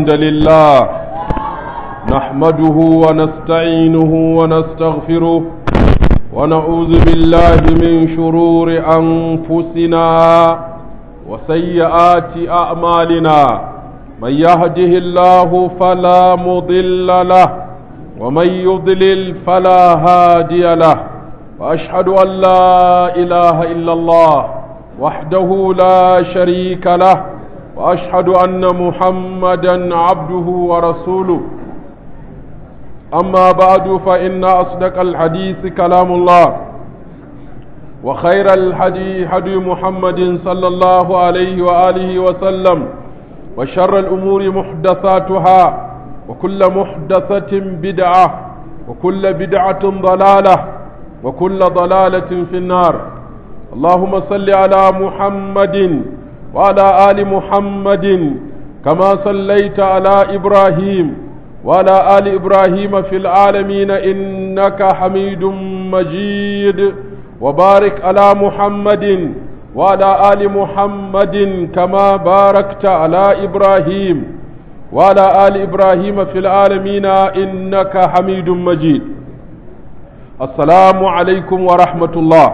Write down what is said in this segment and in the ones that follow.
الحمد لله نحمده ونستعينه ونستغفره ونعوذ بالله من شرور أنفسنا وسيئات أعمالنا من يهده الله فلا مضل له ومن يضلل فلا هادي له وأشهد أن لا إله إلا الله وحده لا شريك له واشهد ان محمدا عبده ورسوله اما بعد فان اصدق الحديث كلام الله وخير الحديث حدي محمد صلى الله عليه واله وسلم وشر الامور محدثاتها وكل محدثه بدعه وكل بدعه ضلاله وكل ضلاله في النار اللهم صل على محمد وعلى آل محمد كما صليت على إبراهيم وعلى آل إبراهيم في العالمين إنك حميد مجيد وبارك على محمد وعلى آل محمد كما باركت على إبراهيم وعلى آل إبراهيم في العالمين إنك حميد مجيد السلام عليكم ورحمة الله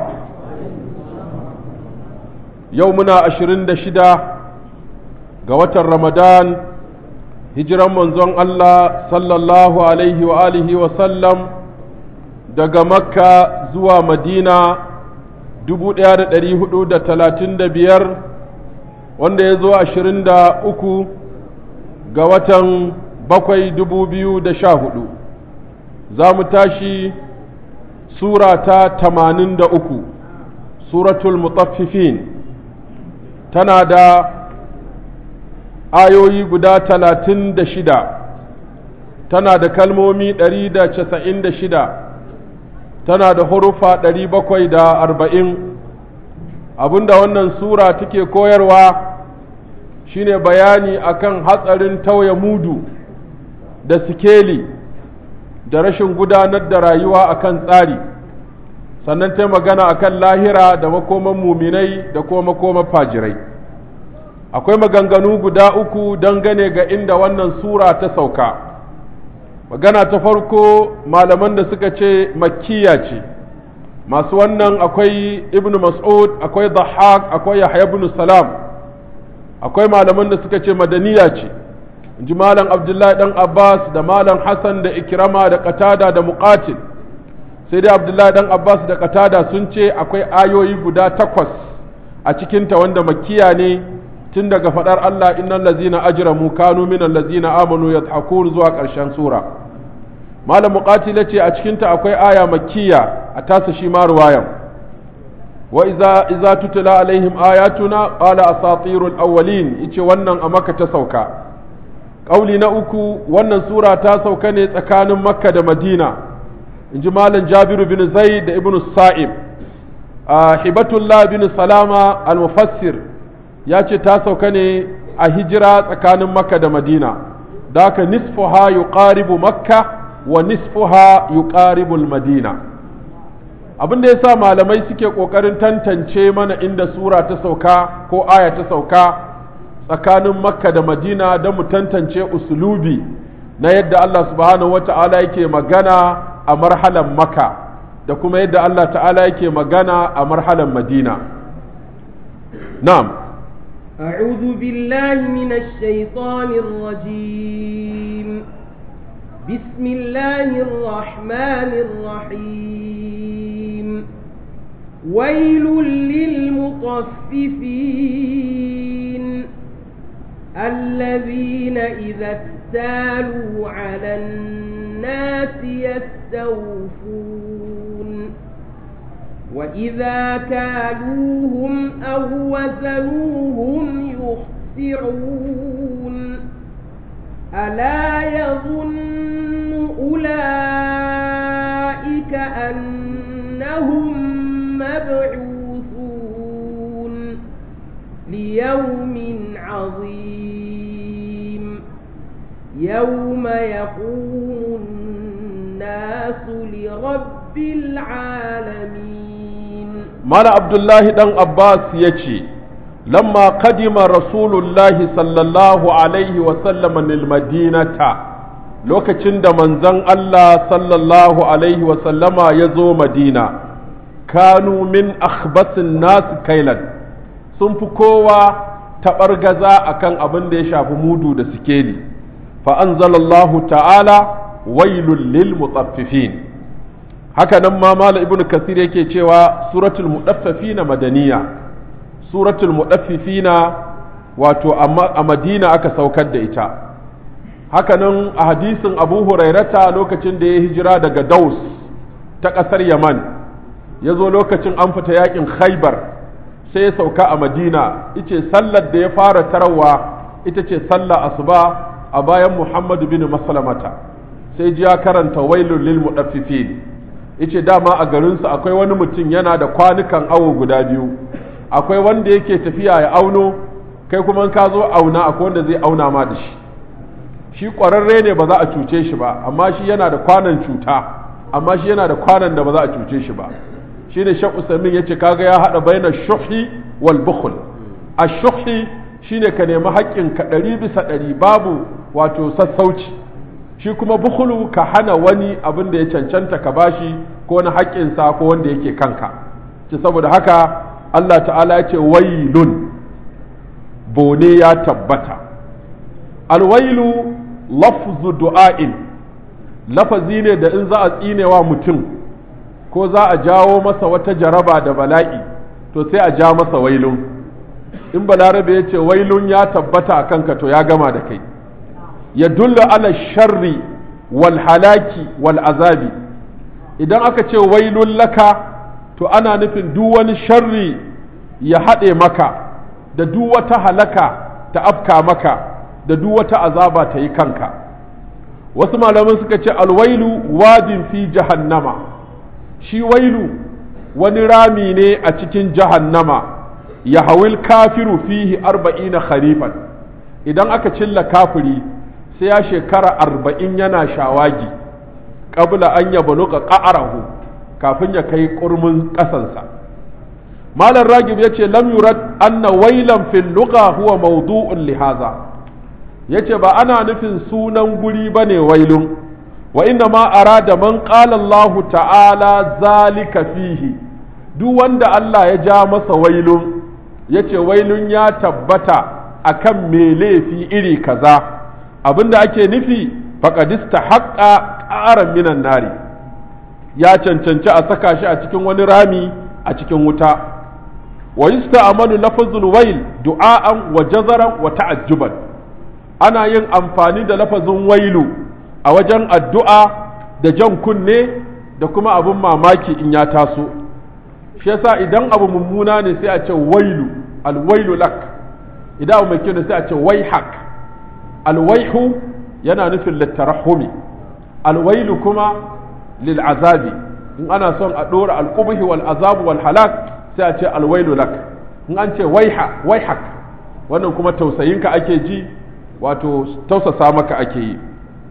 yau muna ashirin da shida ga watan ramadan hijiran manzon Allah sallallahu alaihi wa alihi wa sallam daga makka zuwa madina dubu ɗaya da ɗari hudu da talatin da biyar wanda ya zo ashirin da uku ga watan bakwai dubu biyu da sha hudu za mu tashi sura ta tamanin da uku suratul mutaffifin tana da ayoyi guda talatin da shida tana da kalmomi ɗari da casa'in da shida tana da hurufa ɗari bakwai da arba'in abinda wannan sura take koyarwa shine bayani akan hatsarin tauye mudu da sikeli da rashin gudanar da rayuwa akan tsari sannan ta magana akan lahira da makoman muminai da kuma makoman fajirai akwai maganganu guda uku dangane ga inda wannan sura ta sauka magana ta farko malaman da suka ce makkiya ce masu wannan akwai ibn mas'ud akwai dhahak akwai yahya ibn salam akwai malaman da suka ce madaniya ce inji malam abdullahi dan abbas da malam hassan da ikrama da qatada da muqatil sai dai abdullahi dan abbas da qatada sun ce akwai ayoyi guda takwas a cikinta wanda makiya ne tun daga fadar Allah innal ladzina ajramu kanu minal ladzina amanu yadhakun zuwa ƙarshen sura malam muqatila ce a cikinta akwai aya makkiya a tasa shi ma ruwayan wa iza iza tutla alaihim ayatuna qala asatirul awwalin yace wannan a makka ta sauka kauli na uku wannan sura ta sauka ne tsakanin makka da madina in ji malam jabiru bin zaid da ibn sa'ib hibatullah bin salama al-mufassir ya ce ta sauka ne a hijira tsakanin makka da madina da haka nisfuha yuqaribu makka wa nisfuha yuqaribu madina abin da yasa malamai suke kokarin tantance mana inda sura ta sauka ko aya ta sauka tsakanin makka da madina don mu tantance usulubi na yadda Allah subhanahu wata'ala yake magana a marhalan maka da kuma yadda Allah ta'ala yake magana a marhalan madina na'am أعوذ بالله من الشيطان الرجيم بسم الله الرحمن الرحيم ويل للمطففين الذين إذا اكتالوا على الناس يستوفون وإذا كالوهم أو وزنوهم يخسرون ألا يظن أولئك أنهم مبعوثون ليوم عظيم يوم يقوم الناس لرب العالمين mala abdullahi dan abbas ya ce lamma qadima rasulullahi sallallahu alaihi wa sallam madinata lokacin da manzon Allah sallallahu alaihi wa sallama ya zo madina kanu min akhbasin nasu kailan sun fi kowa taɓargaza akan abin da ya shafi mudu da sikeli fa anzalallahu ta'ala wailul lil mutaffifin haka nan ma mala ibnu kasir yake cewa suratul mudaffifina madaniya suratul mudaffifina wato a madina aka saukar da ita haka nan a hadisin abu hurairata lokacin da ya hijira daga daus ta ƙasar yaman ya zo lokacin an fita yakin khaibar sai ya sauka a madina ice sallar da ya fara tarawa ita ce sallar asuba a bayan muhammadu bin maslamata sai ji ya karanta wailul lil mudaffifin yace dama a garinsu akwai wani mutum yana da kwanukan awo guda biyu akwai wanda yake tafiya ya auno kai kuma ka zo auna akwai wanda zai auna ma da shi shi ƙwararre ne ba za a cuce shi ba amma shi yana da kwanan cuta amma shi yana da kwanan da ba za a cuce shi ba shi ne shan usamin ya ce kaga ya haɗa bayanar shuhi wal bukhul a shuhi shi ne ka nemi haƙƙinka ɗari bisa ɗari babu wato sassauci shi kuma bukhulu ka hana wani abin da ya cancanta ka bashi ko na haƙƙinsa ko wanda yake kanka ce saboda haka Allah ta'ala ya ce wailun bone ya tabbata alwailu lafzu du'a'in lafazi ne da in za a tsinewa mutum ko za a jawo masa wata jaraba da bala'i to sai a ja masa wailun in balarabe ya ce wailun ya tabbata a kanka to ya gama da kai ya dulla ala sharri wal halaki wal azabi idan aka ce wailun laka to ana nufin duk wani sharri ya haɗe maka da duk wata halaka ta afka maka da duk wata azaba ta yi kanka wasu malaman suka ce alwailu wadin fi jahannama shi wailu wani rami ne a cikin jahannama ya hawil kafiru fihi arba'ina kharifan idan aka cilla kafiri sai ya shekara arba'in yana shawagi qabla an ya baluka ƙa'arahu kafin ya kai ƙurmin ƙasansa malam ragib ya ce lam yurad anna wailan fil lugha huwa mawdu'un lihaza ya ce ba ana nufin sunan guri ba ne wailun wa inna ma arada man qala Allah ta'ala zalika fihi duk wanda Allah ya ja masa wailun ya ce wailun ya tabbata akan me laifi iri kaza abinda ake nufi faƙadista haƙƙa ƙaran minan nari ya cancanci a saka shi a cikin wani rami a cikin wuta wa yusta'malu lafazul wail du'a'an wa jazaran wa ta'ajjuban ana yin amfani da lafazin wailu a wajen addu'a da jan kunne da kuma abin mamaki in ya taso shi yasa idan abu mummuna ne sai a ce wailu alwailu lak idan abu mai kyau ne sai a ce waihak alwaihu yana nufin littarahumi alwailu kuma lil'azabi in ana son a ɗora alƙubuhi wal azabu wal halak sai a ce alwailu lak in an ce waiha waihak wannan kuma tausayinka ake ji wato tausasa maka ake yi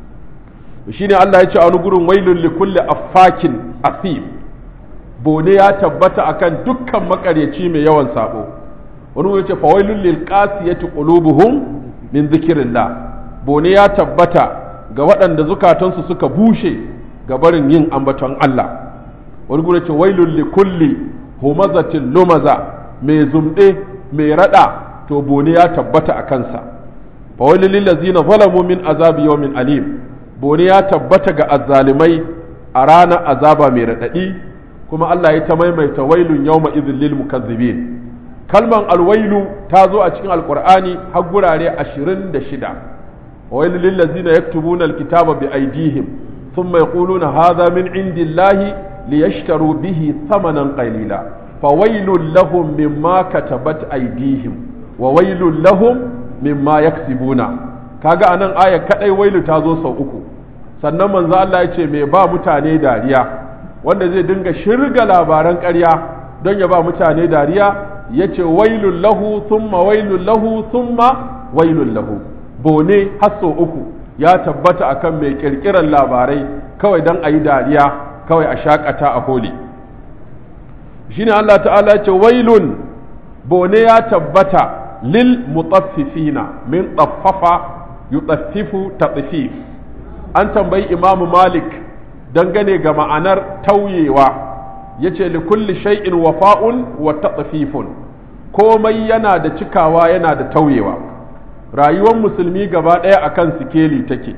shine Allah ya ce a wani gurin wailun li kulli affakin asim bone ya tabbata akan dukkan makaryaci mai yawan sabo wani ya ce fa wailun lil qasiyati qulubuhum min dhikrillah bone ya tabbata ga waɗanda zukatansu suka bushe ga barin yin ambaton Allah wani gurin ce wailun li kulli humazatin lumaza mai zumɗe mai rada to bone ya tabbata a kansa fa wailun lil ladzina zalamu min azabi yawmin alim bone ya tabbata ga azzalimai a ranar azaba mai raɗaɗi kuma Allah ya ta maimaita wailun yawma idhil lil mukazzibin kalman alwailu ta zo a cikin alqur'ani har gurare 26 wailul lil ladzina yaktubuna alkitaba bi aydihim thumma yaquluna hadha min indillahi liyashtaru bihi thamanan qalila fawailul lahum mimma katabat aydihim wa wailul lahum mimma yaksibuna kaga anan aya kadai wailu ta zo sau uku sannan manzo Allah ya ce mai ba mutane dariya wanda zai dinga shirga labaran ƙarya don ya ba mutane dariya ya ce wailun lahu thumma wailun lahu thumma wailun lahu bone har sau uku ya tabbata akan mai ƙirƙirar labarai kawai don a yi dariya kawai a shakata a holi shine Allah ta'ala ya ce wailun bone ya tabbata lil mutaffifina min tsaffafa yutaffifu tatsifif an tambayi imamu malik dangane ga ma'anar tauyewa ya ce likulli shay'in wafa'un wa tatsififun komai yana da cikawa yana da tauyewa rayuwar musulmi gaba ɗaya akan sikeli take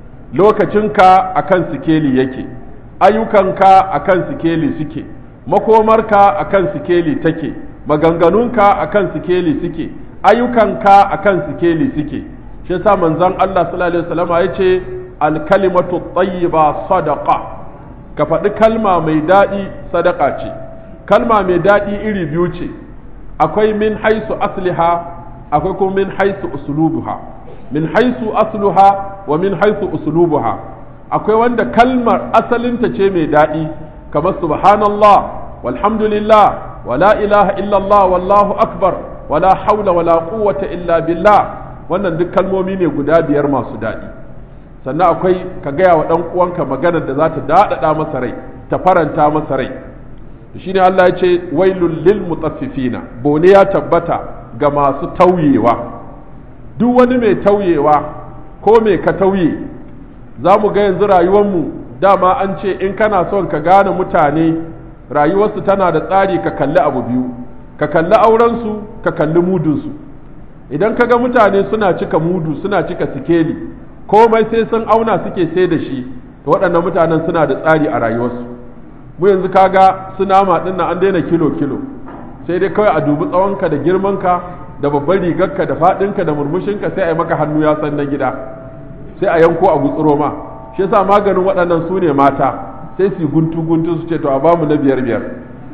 lokacinka akan sikeli yake ayyukanka akan sikeli suke makomarka akan sikeli take maganganunka akan sikeli suke ayyukanka akan sikeli suke shi yasa manzon Allah sallallahu alaihi wasallam ya ce alkalimatu tayyiba sadaqa ka faɗi kalma mai daɗi sadaka ce kalma mai daɗi iri biyu ce akwai min haisu asliha akwai kuma min haisu uslubuha min haisu asluha wa min haisu uslubuha akwai wanda kalmar asalinta ce mai daɗi kamar subhanallah walhamdulillah wala ilaha illallah wallahu akbar wala haula wala quwwata illa billah wannan duk kalmomi ne guda biyar masu daɗi sannan akwai ka gaya wa ɗan uwanka maganar da za ta daɗaɗa masa rai ta faranta masa rai shine Allah ya ce wailul lil mutaffifina bone ya tabbata ga masu tauyewa duk wani mai tauyewa ko mai ka tauye za mu ga yanzu rayuwarmu dama an ce in kana son ka gane mutane rayuwarsu tana da tsari ka kalli abu biyu ka kalli aurensu ka kalli mudunsu idan ka ga mutane suna cika mudu suna cika sikeli komai sai sun auna suke sai da shi to waɗannan mutanen suna da tsari a rayuwarsu mu yanzu kaga su nama ɗin an daina kilo kilo sai dai kawai a dubi tsawonka da girmanka da babban rigarka da faɗinka da murmushinka sai a yi maka hannu ya san na gida sai a yanko a gutsuro ma shi yasa maganin waɗannan su ne mata sai su guntu guntu su ce to a bamu na biyar biyar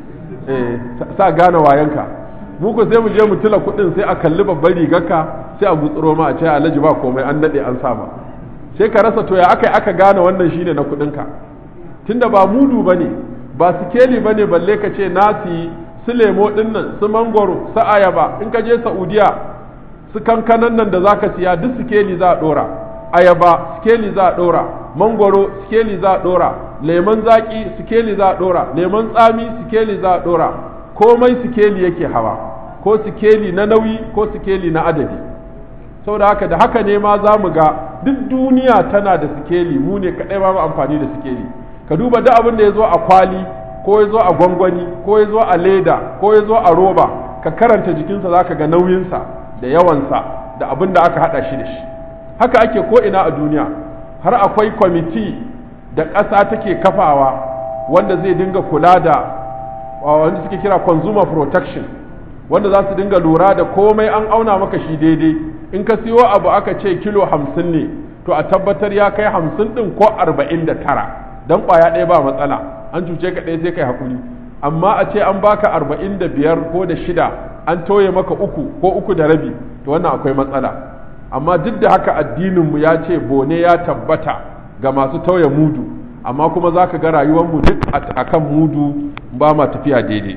eh sa gane wayanka mu ko sai mu je mu tila kuɗin sai a kalli babban rigarka sai a gutsuro ma a ce alhaji ba komai an daɗe an sama sai ka rasa to ya aka aka gane wannan shine na kuɗinka tunda ba mudu bane ba sikeli bane balle ka ce nasi su lemo ɗin nan su mangoro su ayaba in ka je saudiya su kankanan nan da zaka siya duk sikeli za a ɗora ayaba sikeli za a ɗora mangoro sikeli za a ɗora lemon zaƙi sikeli za a ɗora lemon tsami sikeli za a ɗora komai sikeli yake hawa ko sikeli na nauyi ko sikeli na adadi saboda haka da haka ne ma za mu ga duk duniya tana da sikeli mu ne kaɗai ba mu amfani da sikeli ka duba duk abin da ya zo a kwali ko ya zo a gwangwani ko ya zo a leda ko ya zo a roba ka karanta jikinsa za ka ga nauyinsa da yawansa da abin da aka haɗa shi da shi haka ake ko ina a duniya har akwai kwamiti da ƙasa take kafawa wanda zai dinga kula da wanda suke kira consumer protection wanda za su dinga lura da komai an auna maka shi daidai in ka siyo abu aka ce kilo hamsin ne to a tabbatar ya kai hamsin ɗin ko arba'in da tara don ƙwaya ɗaya ba matsala an cuce ka ɗaya sai kai hakuri amma a ce an baka arba'in da biyar ko da shida an toye maka uku ko uku da rabi to wannan akwai matsala amma duk da haka addininmu ya ce bone ya tabbata ga masu tauye mudu amma kuma za ka ga rayuwarmu duk a kan mudu ba ma tafiya daidai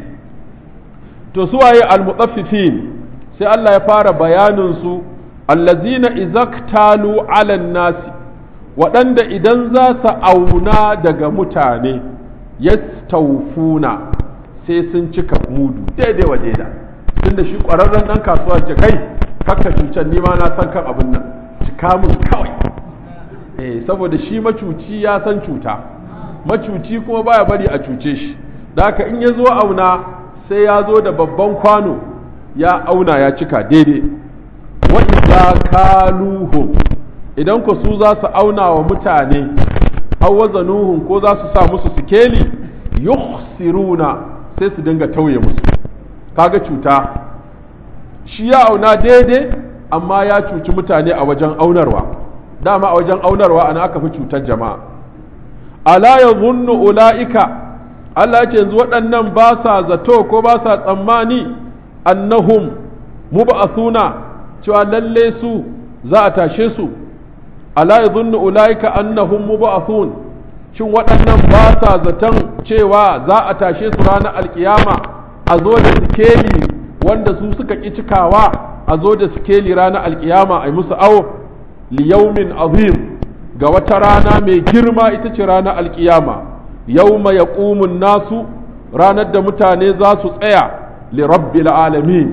to su waye almutaffifin sai Allah ya fara bayanin su allazina izaktalu ala nasi waɗanda idan za su auna daga mutane yastawfuna sai sun cika mudu daidai wa daida tunda shi ƙwararren ɗan kasuwa ce kai kakka cutar ni ma na san kan abin nan cika mun kawai eh saboda shi macuci ya san cuta macuci kuma baya bari a cuce shi da haka in ya zo auna sai ya zo da babban kwano ya auna ya cika daidai wa idza kaluhum idan ku su za su auna wa mutane aw wazanuhum ko za su sa musu sikeli yukhsiruna sai su dinga tauye musu kaga cuta shi ya auna daidai amma ya cuci mutane a wajen aunarwa dama a wajen aunarwa ana aka fi cutar jama'a ala ya zunnu ula'ika Allah ya ce yanzu waɗannan ba sa zato ko ba sa tsammani annahum mub'athuna cewa lalle su za a tashe su ala ya zunnu ula'ika annahum mub'athun shin waɗannan ba sa zaton cewa za a tashe su ranar alkiyama a zo da sikeli wanda su suka ƙi cikawa a zo da sikeli ranar alkiyama a yi musu awo liyaumin azim ga wata rana mai girma ita ce ranar alkiyama yauma ya nasu ranar da mutane za su tsaya li rabbil alamin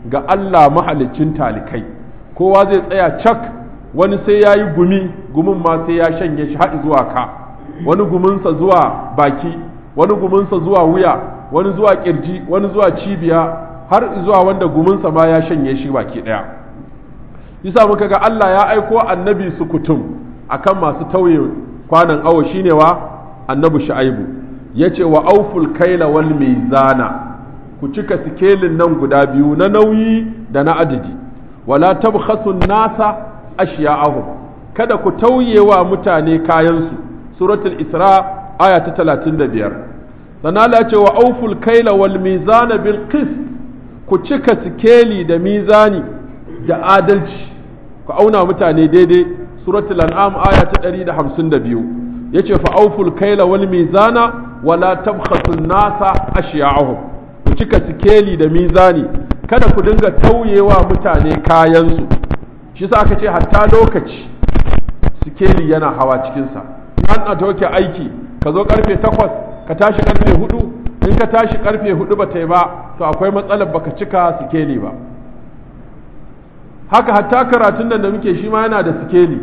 ga Allah mahalicin talikai kowa zai tsaya cak wani sai ya yi gumi gumin ma sai ya shanye shi haɗi zuwa ka wani guminsa zuwa baki wani guminsa zuwa wuya wani zuwa kirji wani zuwa cibiya har zuwa wanda guminsa ma ya shanye shi baki ɗaya yasa muka ga Allah ya aiko annabi su kutum akan masu tauye kwanan awo shine wa annabi shu'aibu yace wa auful kaila wal mizana ku cika sikelin nan guda biyu na nauyi da na adadi wala tabkhasu nasa ashiya'ahum kada ku tauye wa mutane kayansu suratul isra aya ta 35 sannan Allah ce wa auful kaila wal mizana bil qist ku cika sikeli da mizani da adalci ku auna mutane daidai suratul an'am aya ta 152 yace fa auful kaila wal mizana wala tabkhasu nasa ashiya'ahum ku cika sikeli da mizani kada ku dinga tauyewa mutane kayansu shi sa aka ce hatta lokaci sikeli yana hawa cikinsa an a toke aiki ka zo karfe takwas ka tashi karfe hudu in ka tashi karfe hudu ba ta yi ba to akwai matsalar baka cika sikeli ba haka hatta karatun nan da muke shi ma yana da sikeli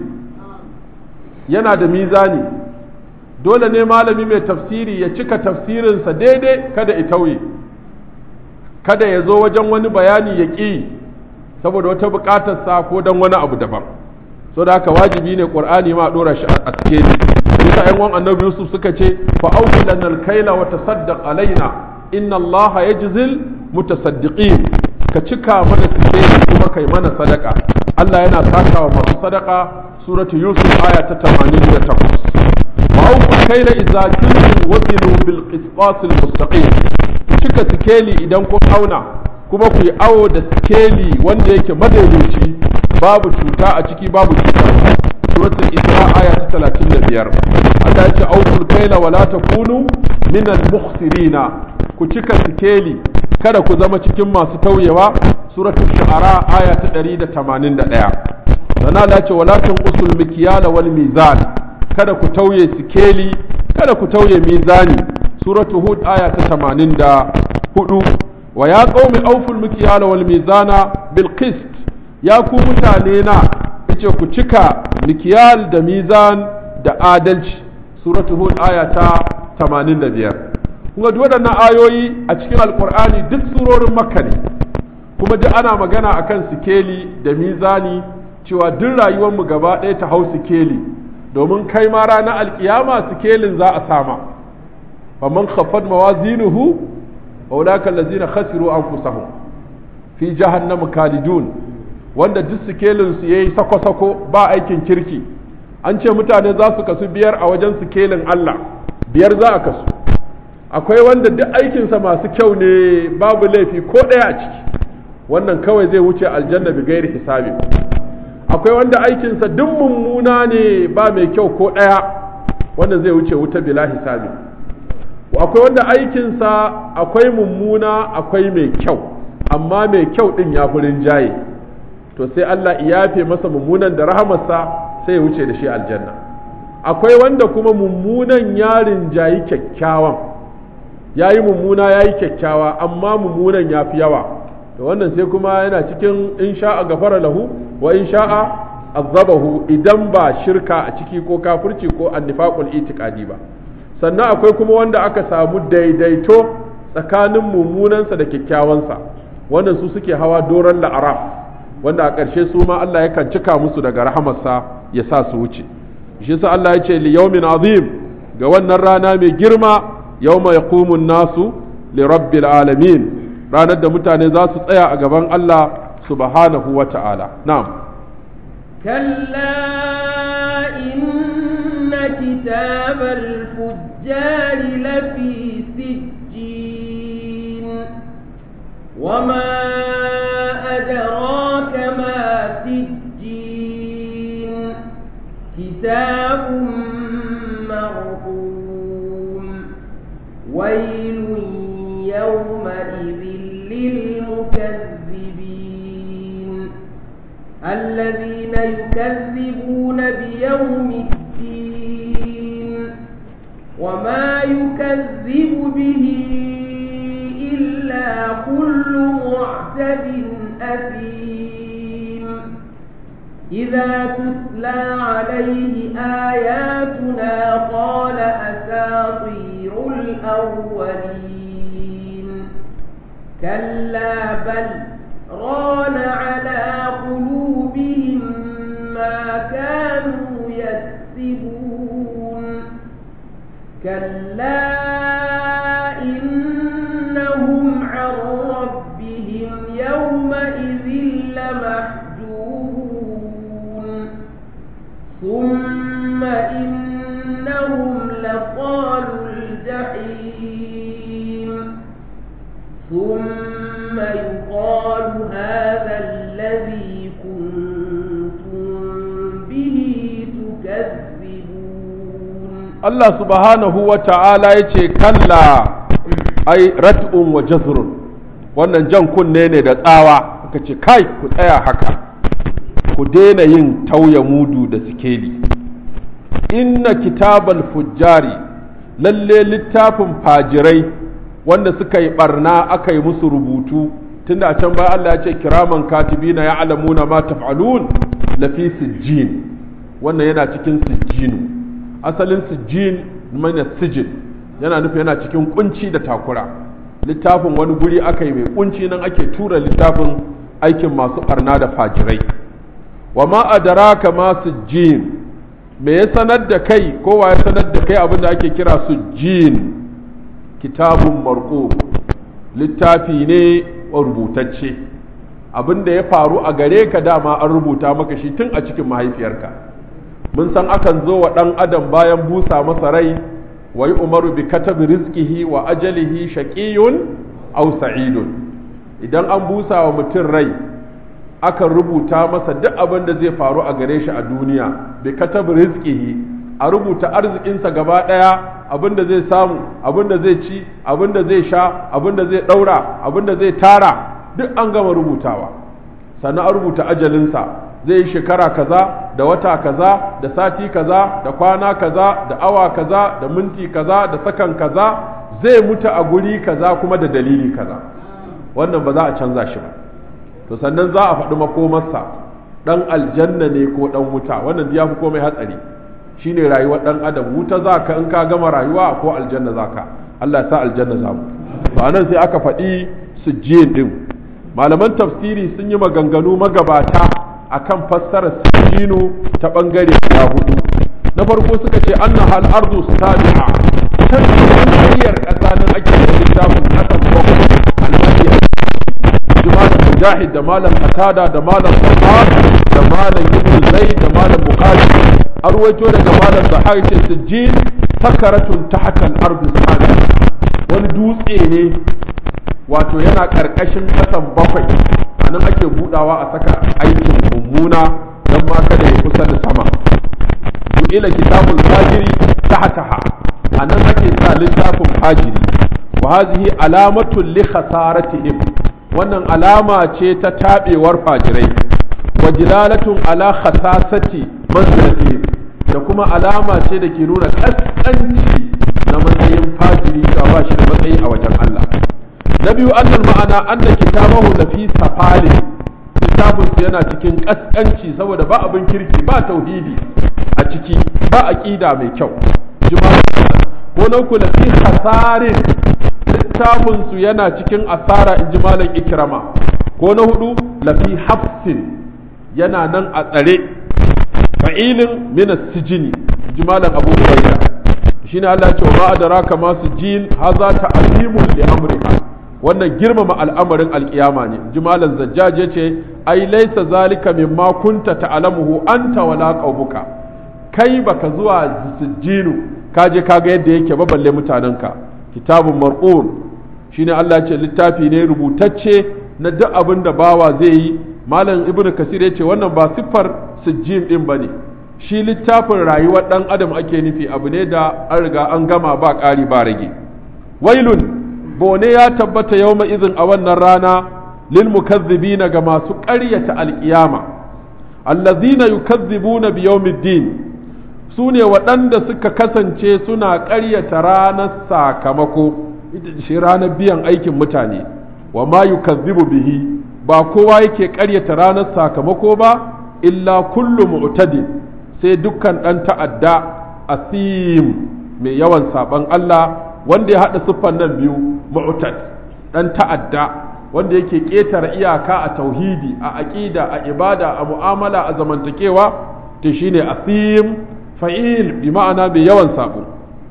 yana da mizani dole ne malami mai tafsiri ya cika tafsirinsa daidai kada ya tauye kada ya zo wajen wani bayani ya ƙi saboda wata buƙatarsa ko don wani abu daban so da haka wajibi ne ƙur'ani ma ɗora shi a sikeli bisa yan wan annabi yusuf suka ce fa auki lana alkaila wa tasaddaq alaina inna allaha yajzil mutasaddiqin ka cika mana sikeli kuma kai mana sadaka Allah yana sakawa masu sadaka suratu yusuf aya ta 88 wa auku kaila idza kuntum wazinu bil qisqas al mustaqim cika sikeli idan kun auna kuma ku yi awo da sikeli wanda yake madaidaici babu cuta a ciki babu cuta suratul isra aya ta 35 Allah ya ce aukul kaila wala takunu min al mukhsirina ku cika sikeli kada ku zama cikin masu tauyewa suratul shu'ara aya ta 181 sana Allah ya ce wala tanqusul mikyala wal mizan kada ku tauye sikeli kada ku tauye mizani suratu hud aya ta 84 wa ya qaumi awful mikyala wal mizana bil qist ya ku mutane na yace ku cika mikyal da mizan da adalci suratu hud aya ta 85 kuma duk waɗannan ayoyi a cikin alkur'ani duk surorin makka ne kuma duk ana magana akan sikeli da mizani cewa duk rayuwarmu gaba ɗaya ta hau sikeli domin kai ma ranar alkiyama sikelin za a sama faman khaffat mawazinuhu wa ulaka allazina khasiru anfusahum fi jahannam kalidun wanda duk sikelin su yayi sako-sako ba aikin kirki an ce mutane za su kasu biyar a wajen sikelin Allah biyar za a kasu akwai wanda duk aikinsa masu kyau ne babu laifi ko ɗaya a ciki wannan kawai zai wuce aljanna bi gairi hisabi akwai wanda aikinsa duk mummuna ne ba mai kyau ko ɗaya wanda zai wuce wuta bila hisabi akwai wanda aikinsa akwai mummuna akwai mai kyau amma mai kyau ɗin ya fi rinjaye to sai Allah ya yafe masa mummunan da rahamarsa sai ya wuce da shi aljanna akwai wanda kuma mummunan ya rinjayi kyakkyawan ya yi mummuna ya yi kyakkyawa amma mummunan ya fi yawa to wannan sai kuma yana cikin in sha'a gafara lahu wa in sha'a azabahu idan ba shirka a ciki ko kafirci ko annifaqul itiqadi ba sannan akwai kuma wanda aka samu daidaito tsakanin mummunansa da kyakkyawansa wannan su suke hawa doron la'araf wanda a ƙarshe su ma Allah yakan cika musu daga rahamarsa ya sa su wuce shi sa Allah ya ce li yawmin azim ga wannan rana mai girma yawma yaqumu nasu li rabbil alamin ranar da mutane za su tsaya a gaban Allah subhanahu wa ta'ala na'am كلا إن كتاب الفجار لفي سجين وما أدراك ما سجين كتاب مرقوم ويل يومئذ للمكذبين الذين يكذبون بيوم الدين وما يكذب به إلا كل معتد أثيم إذا تتلى عليه آياتنا قال أساطير الأولين كلا بل ران على قلوبهم ما كانوا يكسبون كلا إنهم عن ربهم يومئذ لمحجوبون ثم إنهم لصالوا الجحيم ثم يقال هذا الذي كنتم به تكذبون Allah subhanahu wa ta'ala ya ce, Kalla, ai, rat'un wa jazrun, wannan jan kunne ne da tsawa, aka ce, Kai, ku tsaya haka, ku daina yin tauya mudu da sikeli. Inna kitabal fujjari, lalle littafin fajirai, wanda suka yi barna aka yi musu rubutu, tunda a can baya Allah ya ce, Kiraman katibina ya alamuna ma taf'alun lafi sijjin, wannan yana cikin sijjinu. asalin sijjin mana sijin yana nufi yana cikin kunci da takura littafin wani guri aka yi mai kunci nan ake tura littafin aikin masu barna da fajirai wa ma adraka ma sijjin me ya sanar da kai kowa ya sanar da kai abin da ake kira sijjin kitabun marko littafi ne rubutacce abin da ya faru a gare ka dama an rubuta maka shi tun a cikin mahaifiyarka mun san akan zo wa ɗan adam bayan busa masa rai wa yi umaru bi katabi rizqihi wa ajalihi shaqiyun aw sa'idun idan an busa wa mutum rai akan rubuta masa duk abin da zai faru a gare shi a duniya bi katabi rizqihi a rubuta arzikinsa gaba ɗaya abin da zai samu abin da zai ci abin da zai sha abin da zai ɗaura abin da zai tara duk an gama rubutawa sannan an rubuta ajalinsa zai yi shekara kaza da wata kaza da sati kaza da kwana kaza da awa kaza da minti kaza da sakan kaza zai mutu a guri kaza kuma da dalili kaza wannan ba za a canza shi ba to sannan za a faɗi makomarsa ɗan aljanna ne ko ɗan wuta wannan ya fi komai hatsari shine rayuwar ɗan adam wuta za ka in ka gama rayuwa ko aljanna za ka Allah ya sa aljanna za mu to anan sai aka faɗi sujjin din malaman tafsiri sun yi maganganu magabata akan fassarar sijinu ta bangare guda hudu na farko suka ce anna hal ardu sabi'a can cikin tsakiyar ƙasa nan ake da littafin kasan bakwai almaniya malam mujahid da malam qatada da malam sahar da malam ibn zaid da malam bukhari arwaito daga malam zahari ce sijjin sakaratun tahta al-ardu sabi'a wani dutse ne wato yana ƙarƙashin ƙasan bakwai a nan ake budawa a saka aikin mummuna don ma kada ya kusa da sama ila kitabul fajiri tahtaha a nan ake sa littafin fajiri wa hazihi alamatun li khasaratihim wannan alama ce ta tabewar fajirai wa jilalatun ala khasasati manzilatihim da kuma alama ce da ke nuna kaskanci na matsayin fajiri ga ba shi da matsayi a wajen Allah na biyu annal ma'ana anna kitabahu la fi safali littafin su yana cikin kaskanci saboda ba abin kirki ba tauhidi a ciki ba aqida mai kyau ko na ku la fi hasarin littafin su yana cikin asara in ji malam ikrama ko na hudu la fi hafsin yana nan a tsare fa'ilin min as-sijini ji malam abu hurairah shine Allah ya ce wa ma adraka ma sijin hadha ta'zimun li amrika wannan girmama al'amarin alkiyama ne jimalan zajjaj ya ce ai laisa zalika mimma kunta ta'lamuhu anta wala qaumuka kai baka zuwa sijjinu ka je kaga yadda yake ba balle mutanenka kitabun marqum shine Allah ya ce littafi ne rubutacce na duk abin da bawa zai yi malam ibnu kasir ya ce wannan ba siffar sijjin din bane shi littafin rayuwar dan adam ake nufi abu ne da an riga an gama ba ƙari ba rage wailun bone ya tabbata yawma izin a wannan rana lil mukazzibina ga masu ƙaryata alƙiyama allazina yukazzibuna bi yawmiddin su ne waɗanda suka kasance suna ƙaryata ranar sakamako ita ce ranar biyan aikin mutane wa ma yukazzibu bihi ba kowa yake ƙaryata ranar sakamako ba illa kullu mu'tadin sai dukkan ɗan ta'adda asim mai yawan saban Allah wanda ya haɗa siffan nan biyu mu'tad ɗan ta'adda wanda yake ƙetare iyaka a tauhidi a aƙida a ibada a mu'amala a zamantakewa to shine asim fa'il bi ma'ana mai yawan sabo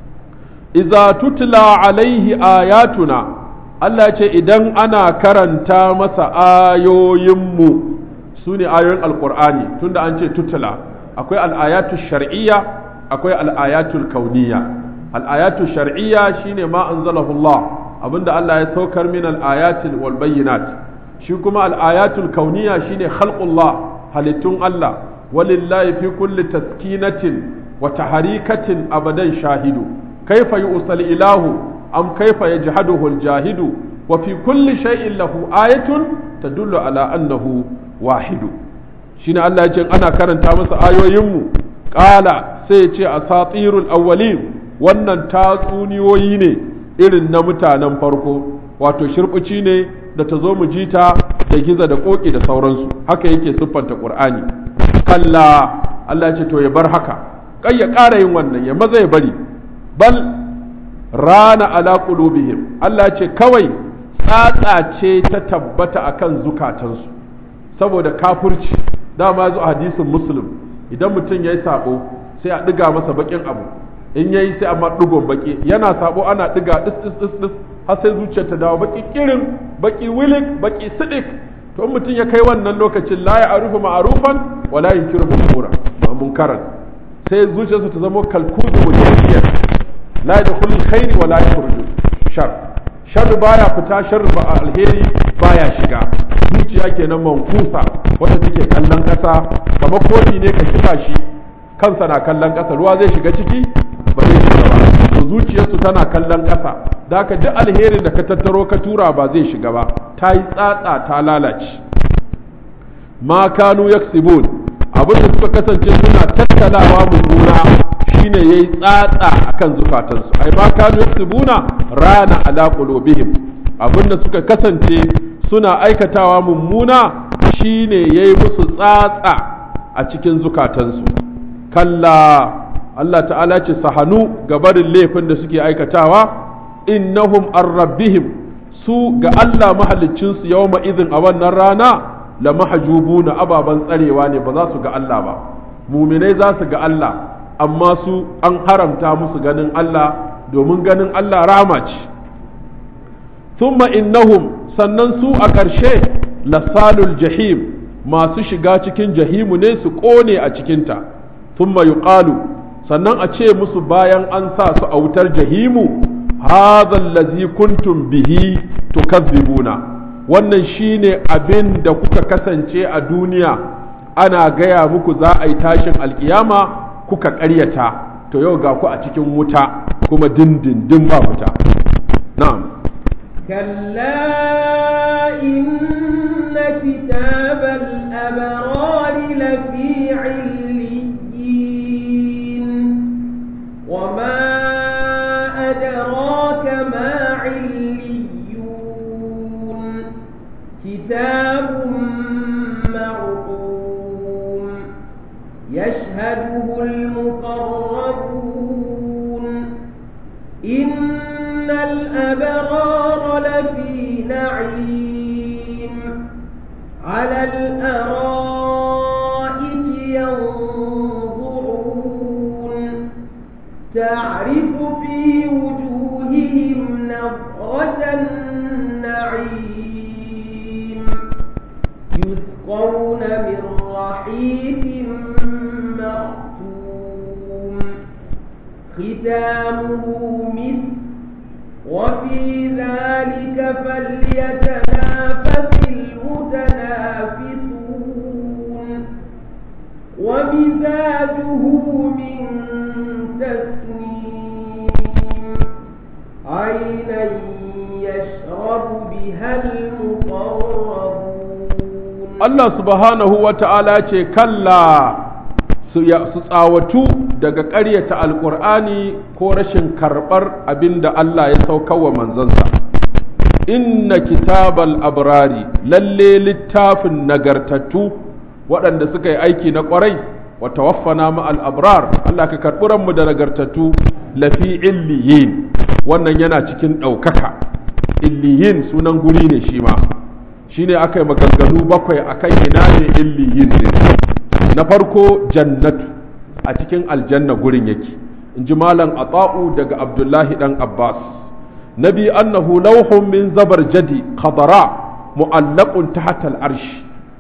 iza tutla alaihi ayatuna Allah ce idan ana karanta masa ayoyinmu su ne ayoyin alkur'ani tunda an ce tutla akwai al'ayatu shar'iyya akwai al'ayatul kauniyya al'ayatu shar'iyya shine ma anzalahu Allah abinda Allah ya saukar min al'ayatil wal bayyinat shi kuma al'ayatul kauniyya shine khalqullah halittun Allah walillahi fi kulli taskinatin wa taharikatin abadan shahidu kaifa yu'sal ilahu am kaifa yajhaduhu al-jahidu wa fi kulli shay'in lahu ayatun tadullu ala annahu wahidu shine Allah ya ce ana karanta masa ayoyinmu qala sai ya ce asatirul awwalin wannan tatsuniyoyi ne irin na mutanen farko wato shirbici ne da ta zo mu ji ta da giza da koki da sauransu haka yake siffanta qur'ani kalla Allah ya ce to ya bar haka kai ya ƙara yin wannan ya maza ya bari bal rana ala qulubihim Allah ya ce kawai tsatsa ce ta tabbata akan zukatansu saboda kafirci dama zo hadisin muslim idan mutum ya yi sabo sai a ɗiga masa bakin abu in ya yi sai a ɗigon baki yana sabo ana ɗiga ɗis ɗis ɗis ɗis har sai zuciyar ta dawo baki kirin baki wilik baki sidik to in mutum ya kai wannan lokacin la ya arufu ma'arufan wa la yunkiru munkara munkaran sai zuciyarsa ta zama kalkuzu mujahiyar la yadkhulu alkhairi wa la yakhruju shar shar baya fita shar ba alheri baya shiga zuciya kenan mankusa wanda take kallon kasa kamar kofi ne ka kifa shi kansa na kallon kasa ruwa zai shiga ciki ba zai shiga ba to zuciyarsu tana kallon kasa da haka duk alherin da ka tattaro ka tura ba zai shiga ba ta yi tsatsa ta lalace ma kanu yaksibun abin da suka kasance suna tattalawa mummuna shine yayi tsatsa akan zukatansu ai ma kanu yaksibuna rana ala qulubihim abin da suka kasance suna aikatawa mummuna shine yayi musu tsatsa a cikin zukatansu kalla Allah ta'ala ce sahanu ga barin laifin da suke aikatawa innahum an rabbihim su ga Allah mahaliccinsu yawma izin a wannan rana la mahjubuna ababan tsarewa ne ba za su ga Allah ba muminai za su ga Allah amma su an haramta musu ganin Allah domin ganin Allah rama ce thumma innahum sannan su a ƙarshe lasalul jahim masu shiga cikin jahimu ne su ƙone a cikinta thumma yuqalu sannan a ce musu bayan an sa su a wutar jahimu hadha allazi kuntum bihi tukazzibuna wannan shine abin da kuka kasance a duniya ana gaya muku za a yi tashin alkiyama kuka ƙaryata to yau ga ku a cikin wuta kuma dindindin ba wuta na'am كلا إن كتاب الأبرار لفي عليين وما أدراك ما عليون كتاب مرقوم يشهده المقربون إن الأبرار لفي نعيم على الأرائك ينظرون تعرف في وجوههم نظرة النعيم يسقون من رحيق مختوم ختامه مسك وفي ذلك فليتنافس المتنافسون ومزاجه من تسنيم عينا يشرب بها المقربون Allah subhanahu wa ta'ala ce kalla su tsawatu daga ƙaryata alƙur'ani ko rashin karɓar abin da Allah ya saukawa manzansa inna kitabal abrari lalle littafin nagartattu waɗanda suka yi aiki na ƙwarai wa tawaffana ma al-abrar Allah ka karɓi ranmu da nagartattu lafi illiyin wannan yana cikin ɗaukaka illiyin sunan guri ne shi ma shine aka yi maganganu bakwai akan ina ne illiyin ne na farko jannatu a cikin aljanna gurin yake in ji malam ata'u daga abdullahi dan abbas na biyu annahu lauhun min zabar jadi khadara mu'allaqun tahta al-arsh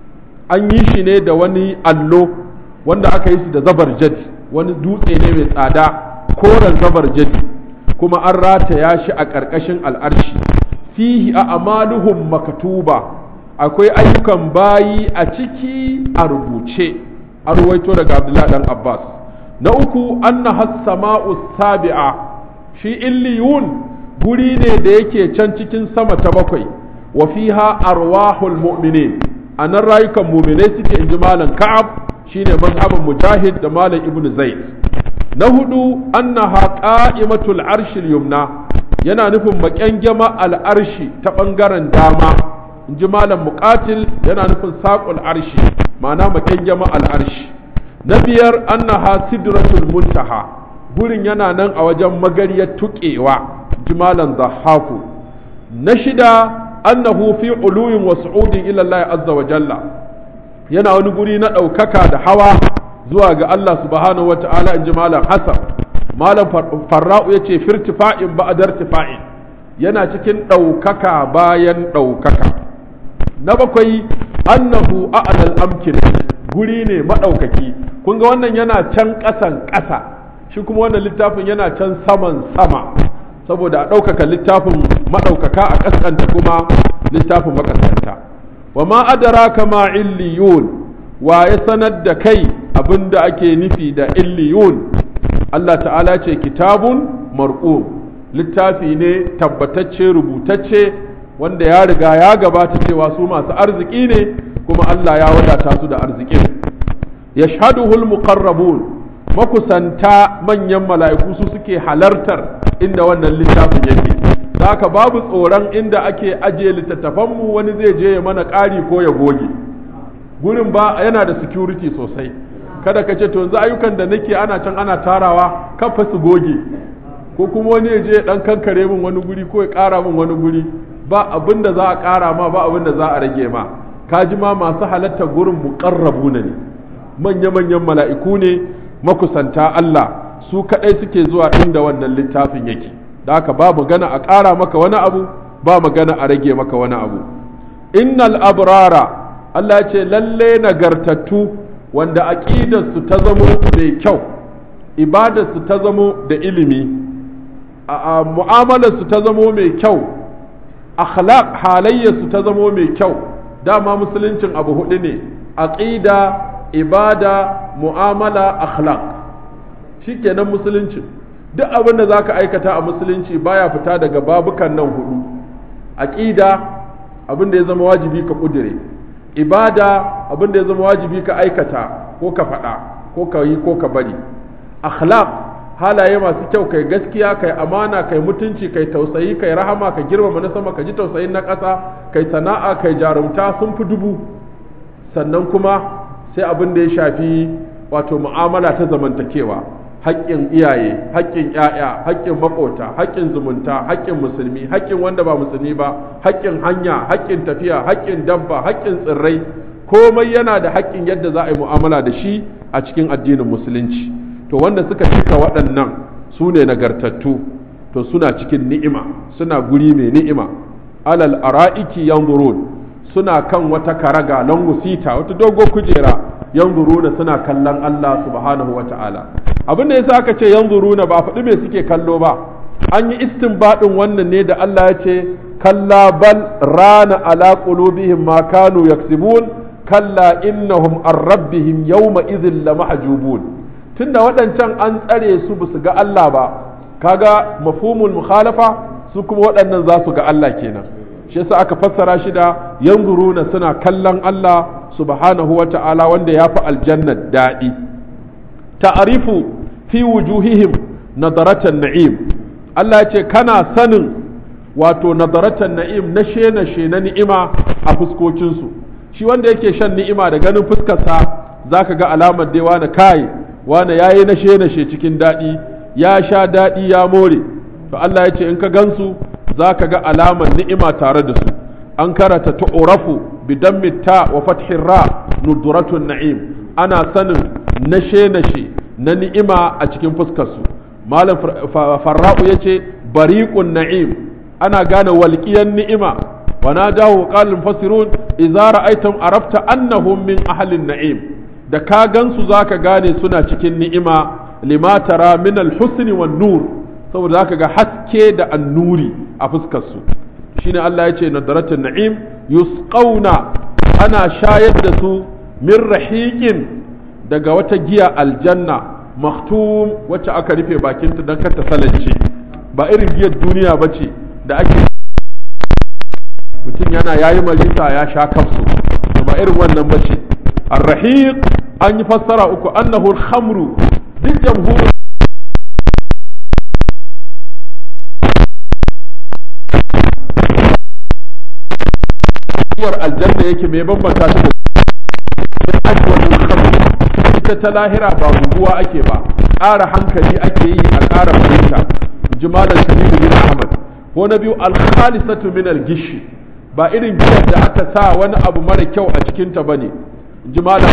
an yi shi ne da wani allo wanda aka yi shi da zabar jadi wani dutse ne mai tsada koren zabar jadi kuma an rataya shi a ƙarƙashin al'arshi fihi a amaluhum makatuba akwai ayyukan bayi a ciki a rubuce an ruwaito daga abdullahi dan abbas na uku anna hassama'u sabi'a shi illiyun guri ne da yake can cikin sama ta bakwai wa fiha arwahul mu'minin a nan rayukan mu'minai suke inji malam ka'ab shine mazhabin mujahid da malam ibn zaid na hudu annaha qa'imatul arshil yumna yana nufin maƙyangyama al'arshi ta ɓangaren dama in ji malam muƙatil yana nufin saƙul arshi ma'ana maƙyangyama al'arshi na biyar annaha sidratul muntaha gurin yana nan a wajen magariyar tuƙewa ji malam zahaku na shida annahu fi uluyin wa su'udin ila Allah azza wa jalla yana wani guri na ɗaukaka da hawa zuwa ga Allah subhanahu wa ta'ala in ji malam hasan malam farra'u ya ce firtifa'in ba'adar tifa'in yana cikin ɗaukaka bayan ɗaukaka na bakwai annahu a'lal amkin guri ne maɗaukaki kun ga wannan yana can ƙasan ƙasa shi kuma wannan littafin yana can saman sama saboda a ɗaukaka littafin maɗaukaka a ƙasƙanta kuma littafin maƙasƙanta wa ma adraka ma illiyun wa ya sanar da kai abin da ake nufi da illiyun Allah ta'ala ce kitabun marqum littafi ne tabbatacce rubutacce wanda ya riga ya gabata cewa su masu arziki ne kuma Allah ya wadata su da arzikin yashhaduhul muqarrabun makusanta manyan mala'iku su suke halartar inda wannan littafin yake haka babu tsoron inda ake ajiye littattafanmu wani zai je ya mana ƙari ko ya goge gurin ba yana da security sosai kada ka ce to yanzu ayyukan da nake ana can ana tarawa kafa su goge ko kuma wani ya je ya dan kankare min wani guri ko ya ƙara min wani guri ba abin da za a ƙara ma ba abin da za a rage ma ka ji ma masu halatta gurin muqarrabu ne manya-manyan mala'iku ne makusanta Allah su kaɗai suke zuwa inda wannan littafin yake da haka ba magana a ƙara maka wani abu ba magana a rage maka wani abu innal abrara Allah ce lalle nagartattu wanda aƙidarsu ta zamo mai kyau ibadarsu ta zamo da ilimi a mu'amalarsu ta zamo mai kyau akhlaq halayyarsu ta zamo mai kyau dama musuluncin abu hudu ne aqida ibada mu'amala akhlaq shikenan musuluncin duk abin da zaka aikata a musulunci baya fita daga babukan nan hudu aqida abin da ya zama wajibi ka kudire ibada abin da ya zama wajibi ka aikata ko ka faɗa ko ka yi ko ka bari akhlaq halaye masu kyau kai gaskiya kai amana kai mutunci kai tausayi kai rahama ka girmama na sama ka ji tausayin na ƙasa kai sana'a kai jarumta sun fi dubu sannan kuma sai abin da ya shafi wato mu'amala ta zamantakewa haƙƙin iyaye haƙƙin ƴaƴa haƙƙin maƙota haƙƙin zumunta haƙƙin musulmi haƙƙin wanda ba musulmi ba haƙƙin hanya haƙƙin tafiya haƙƙin dabba haƙƙin tsirrai komai yana da haƙƙin yadda za a yi mu'amala da shi a cikin addinin musulunci to wanda suka cika waɗannan su ne nagartattu to suna cikin ni'ima suna guri mai ni'ima alal ara'iki yanzurun suna kan wata karaga langusita wata dogo kujera yanzuruna suna kallon Allah subhanahu wa ta'ala abin da yasa aka ce yanzuruna ba faɗi me suke kallo ba an yi istinbadin wannan ne da Allah ya ce kalla bal rana ala qulubihim ma kanu yaksibun kalla innahum an rabbihim yawma idhin lamahjubun tunda waɗancan an tsare su ba su ga Allah ba kaga mafhumul mukhalafa su kuma waɗannan za su ga Allah kenan shi yasa aka fassara shi da yanzuruna suna kallon Allah subhanahu wa ta'ala wanda ya fi aljanna daɗi ta'arifu fi wujuhihim nadaratan na'im Allah ya ce kana sanin wato nadaratan na'im na shena shena ni'ima a fuskokinsu shi wanda yake shan ni'ima da ganin fuskarsa zaka ga alamar dai wani kai wani yayi na shena she cikin daɗi ya sha daɗi ya more to Allah ya ce in ka gansu zaka ga alamar ni'ima tare da su an karata tu'rafu bidammi ta wa fathin ra nuduratun na'im ana sanin nashe nashe na ni'ima a cikin fuskarsu malam farra'u ya ce bariƙun na'im ana gane walƙiyan ni'ima wa na dawo ƙalin fasirun idza ra'aytum arafta annahum min ahlin na'im da ka gansu zaka gane suna cikin ni'ima lima tara min al-husni wan nur saboda zaka ga haske da annuri a fuskarsu shine Allah ya ce nadaratun na'im yusqauna ana shayar da su min rahiqin daga wata giya aljanna maktum wacce aka rufe bakinta don kar ta salance ba irin giyar duniya ba ce da ake mutum yana yayi marisa ya sha kafsu ba irin wannan ba ce arrahiq an yi fassara uku annahu khamru duk jamhur giyar aljanna yake mai bambanta ta da ajwadul khamr ita ta lahira ba guguwa ake ba ƙara hankali ake yi a ƙara fahimta ji malam sabibu bin ahmad ko na biyu alkhalisatu min algishi ba irin giyar da aka sa wani abu mara kyau a cikinta bane ji malam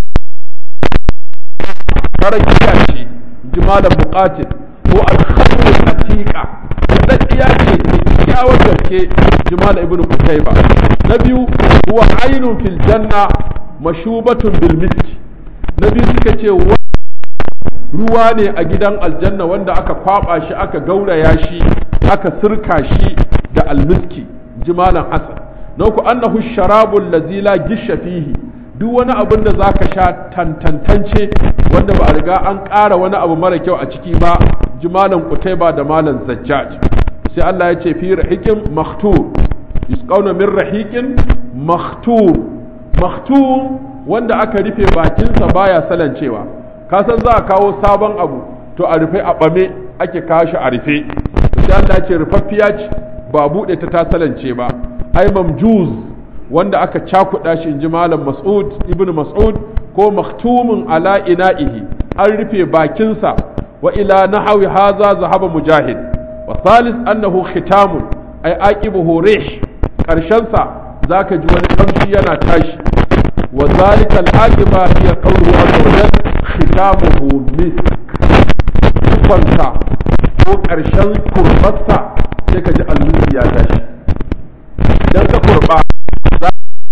mara giya ce ji malam muqatil ko alkhamru atiqa daddiya ce kyawar gaske ji malam ibnu kutayba na biyu huwa ainun fil janna mashubatun bil miski na biyu suka ce ruwa ne a gidan aljanna wanda aka kwaba shi aka gauraya shi aka sirka shi da almiski jimalan hasan na uku annahu sharabul lazi la gisha fihi duk wani abin da zaka sha tantantance wanda ba a riga an ƙara wani abu mara kyau a ciki ba jimalan kutaiba da malan zajjaj sai Allah ya ce fi rahiqin makhtur yusqawna min rahiqin makhtur makhtur wanda aka rufe bakinsa baya salancewa ka san za a kawo sabon abu to a rufe a ɓame ake kawo shi a rufe sai Allah ce rufaffiya ce ba buɗe ta ta salance ba ai mamjuz wanda aka cakuɗa shi in ji malam mas'ud ibnu mas'ud ko maktumun ala ina'ihi an rufe bakinsa wa ila nahawi haza zahaba mujahid wa salis annahu khitamun ai aqibuhu rih karshen sa zaka ji wani kamshi yana tashi وذلك العاقبة هي قوله عز وجل ختامه مسك كفنسا ko ƙarshen kurbarsa sai ka ji almisi ya tashi idan ka kurba za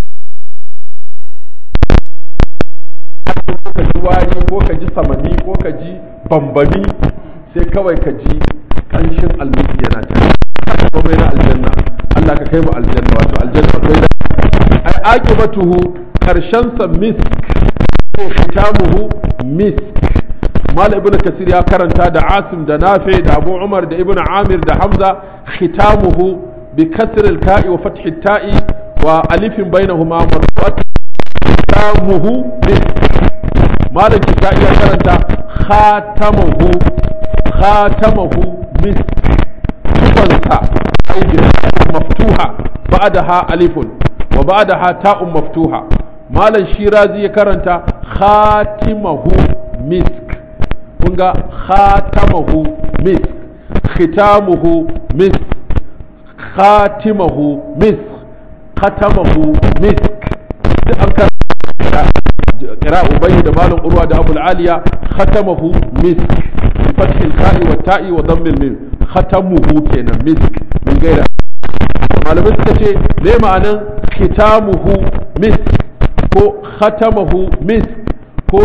ka ji wari ko ka ji samani ko ka ji bambami sai kawai ka ji ƙanshin almisi yana tashi komai na aljanna Allah ka kai mu aljanna wato aljanna akwai da ai aqibatuhu karshensa misk ko fitamuhu misk mal ibnu kasir ya karanta da asim da nafi da abu umar da ibnu amir da hamza khitamuhu bi kasr al ka'i wa fath al ta'i wa alifin bainahuma marfu'at khitamuhu misk mal kisa'i ya karanta khatamuhu khatamuhu misk tufansa ai maftuha ba'daha alifun wa ba'daha ta'un maftuha malam shirazi ya karanta khatimahu misk kun ga khatamahu misk khitamuhu misk khatimahu misk khatamahu misk duk an karanta kira ubayi da malam urwa da abul aliya khatamahu misk fathil ka'i wa ta'i wa dhammil mim khatamuhu kenan misk min gaira malamai suka ce me ma'anan khitamuhu misk ko khatamahu misk ko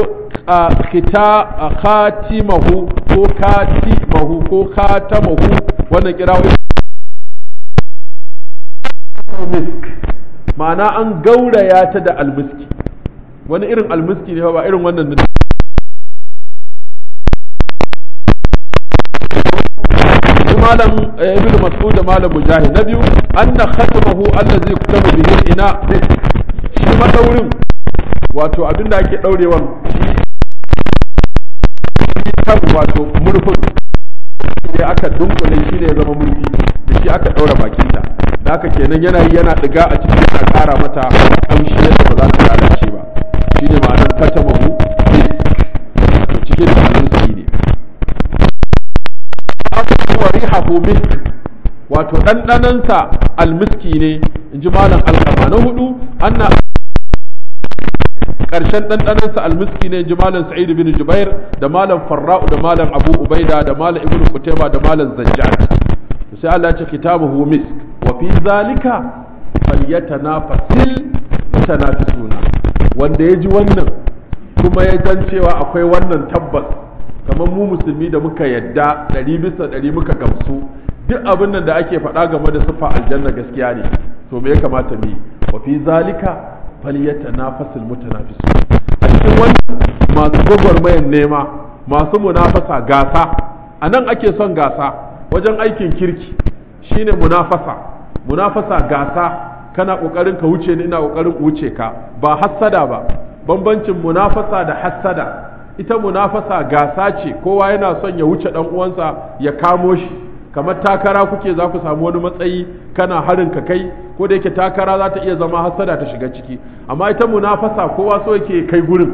khatimahu ko katimahu ko khatamahu wannan kirawo misk ma'ana an gauraya ta da almiski wani irin almiski ne ba irin wannan malam ibn mas'ud da malam mujahid na biyu anna khatamahu allazi kutaba bihi ina shi madaurin wato abinda ake daurewan kan wato murfin sai aka dunkule shi ne ya zama murfi da shi aka ɗaura bakinta da haka kenan yana yi yana ɗiga a cikin yana ƙara mata ƙamshi yadda ba za ta lalace ba shi ne ma'anar kata mahu to cikin da almiski ne wa rihahu misk wato ɗanɗanansa almiski ne in ji malam alkama na hudu anna ƙarshen ɗanɗanansa almiski ne in ji malam sa'id bin jubair da malam farra'u da malam abu ubaida da malam ibnu kutaiba da malam zajjad sai Allah ya ce kitabuhu misk wa fi zalika falyatanafasil mutanafisuna wanda ya ji wannan kuma ya san cewa akwai wannan tabbas kamar mu musulmi da muka yadda ɗari bisa ɗari muka gamsu duk abin nan da ake faɗa game da siffa aljanna gaskiya ne to me ya kamata mu yi wa fi zalika falyatanafasil mutanafisun a cikin wannan masu gwagwarmayan nema masu munafasa gasa a nan ake son gasa wajen aikin kirki shine munafasa munafasa gasa kana kokarin ka wuce ni ina kokarin wuce ka ba hassada ba bambancin munafasa da hassada ita munafasa gasa ce kowa yana son ya wuce dan uwansa ya kamo shi kamar takara kuke za ku samu wani matsayi kana harin ka kai ko da yake takara za ta iya zama hassada ta shiga ciki amma ita munafasa kowa so yake kai gurin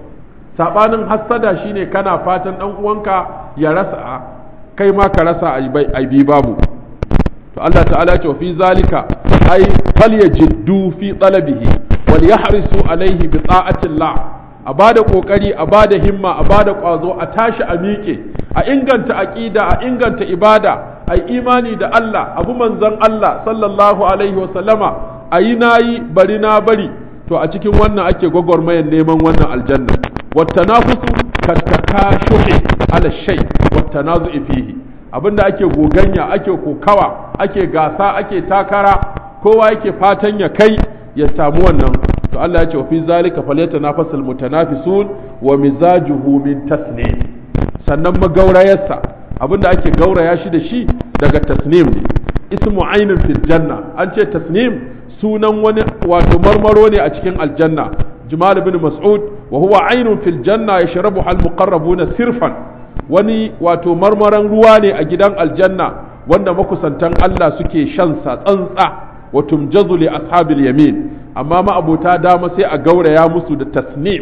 sabanin hassada shine kana fatan dan uwanka ya rasa kai ma ka rasa a bi babu to Allah ta'ala ce fi zalika ay falyajiddu fi talabihi wal yahrisu alaihi bi ta'atillah a bada kokari a bada himma a bada kwazo a tashi a miƙe a inganta aqida a inganta ibada a imani da Allah abu manzon Allah sallallahu alaihi wa sallama ayi nayi bari na bari to a cikin wannan ake gwagwarmayar neman wannan aljanna wattanafusu kattakashuhi ala shay wattanazu'i fihi abinda ake goganya ake kokawa ake gasa ake takara kowa yake fatan ya kai ya samu wannan to Allah ya ce wa fi zalika falyatanafasul mutanafisun wa mizajuhu min tasnim sannan magaurayarsa abinda ake gauraya shi da shi daga tasnim ne ismu ainin fil janna an ce tasnim sunan wani wato marmaro ne a cikin aljanna jimal bin mas'ud wa huwa ainun fil janna yashrabuha al muqarrabuna sirfan wani wato marmaran ruwa ne a gidan aljanna wanda makusantan Allah suke shan sa tsantsa wa tumjazu li ashabil yamin amma ma'abota dama sai a gauraya musu da tasnim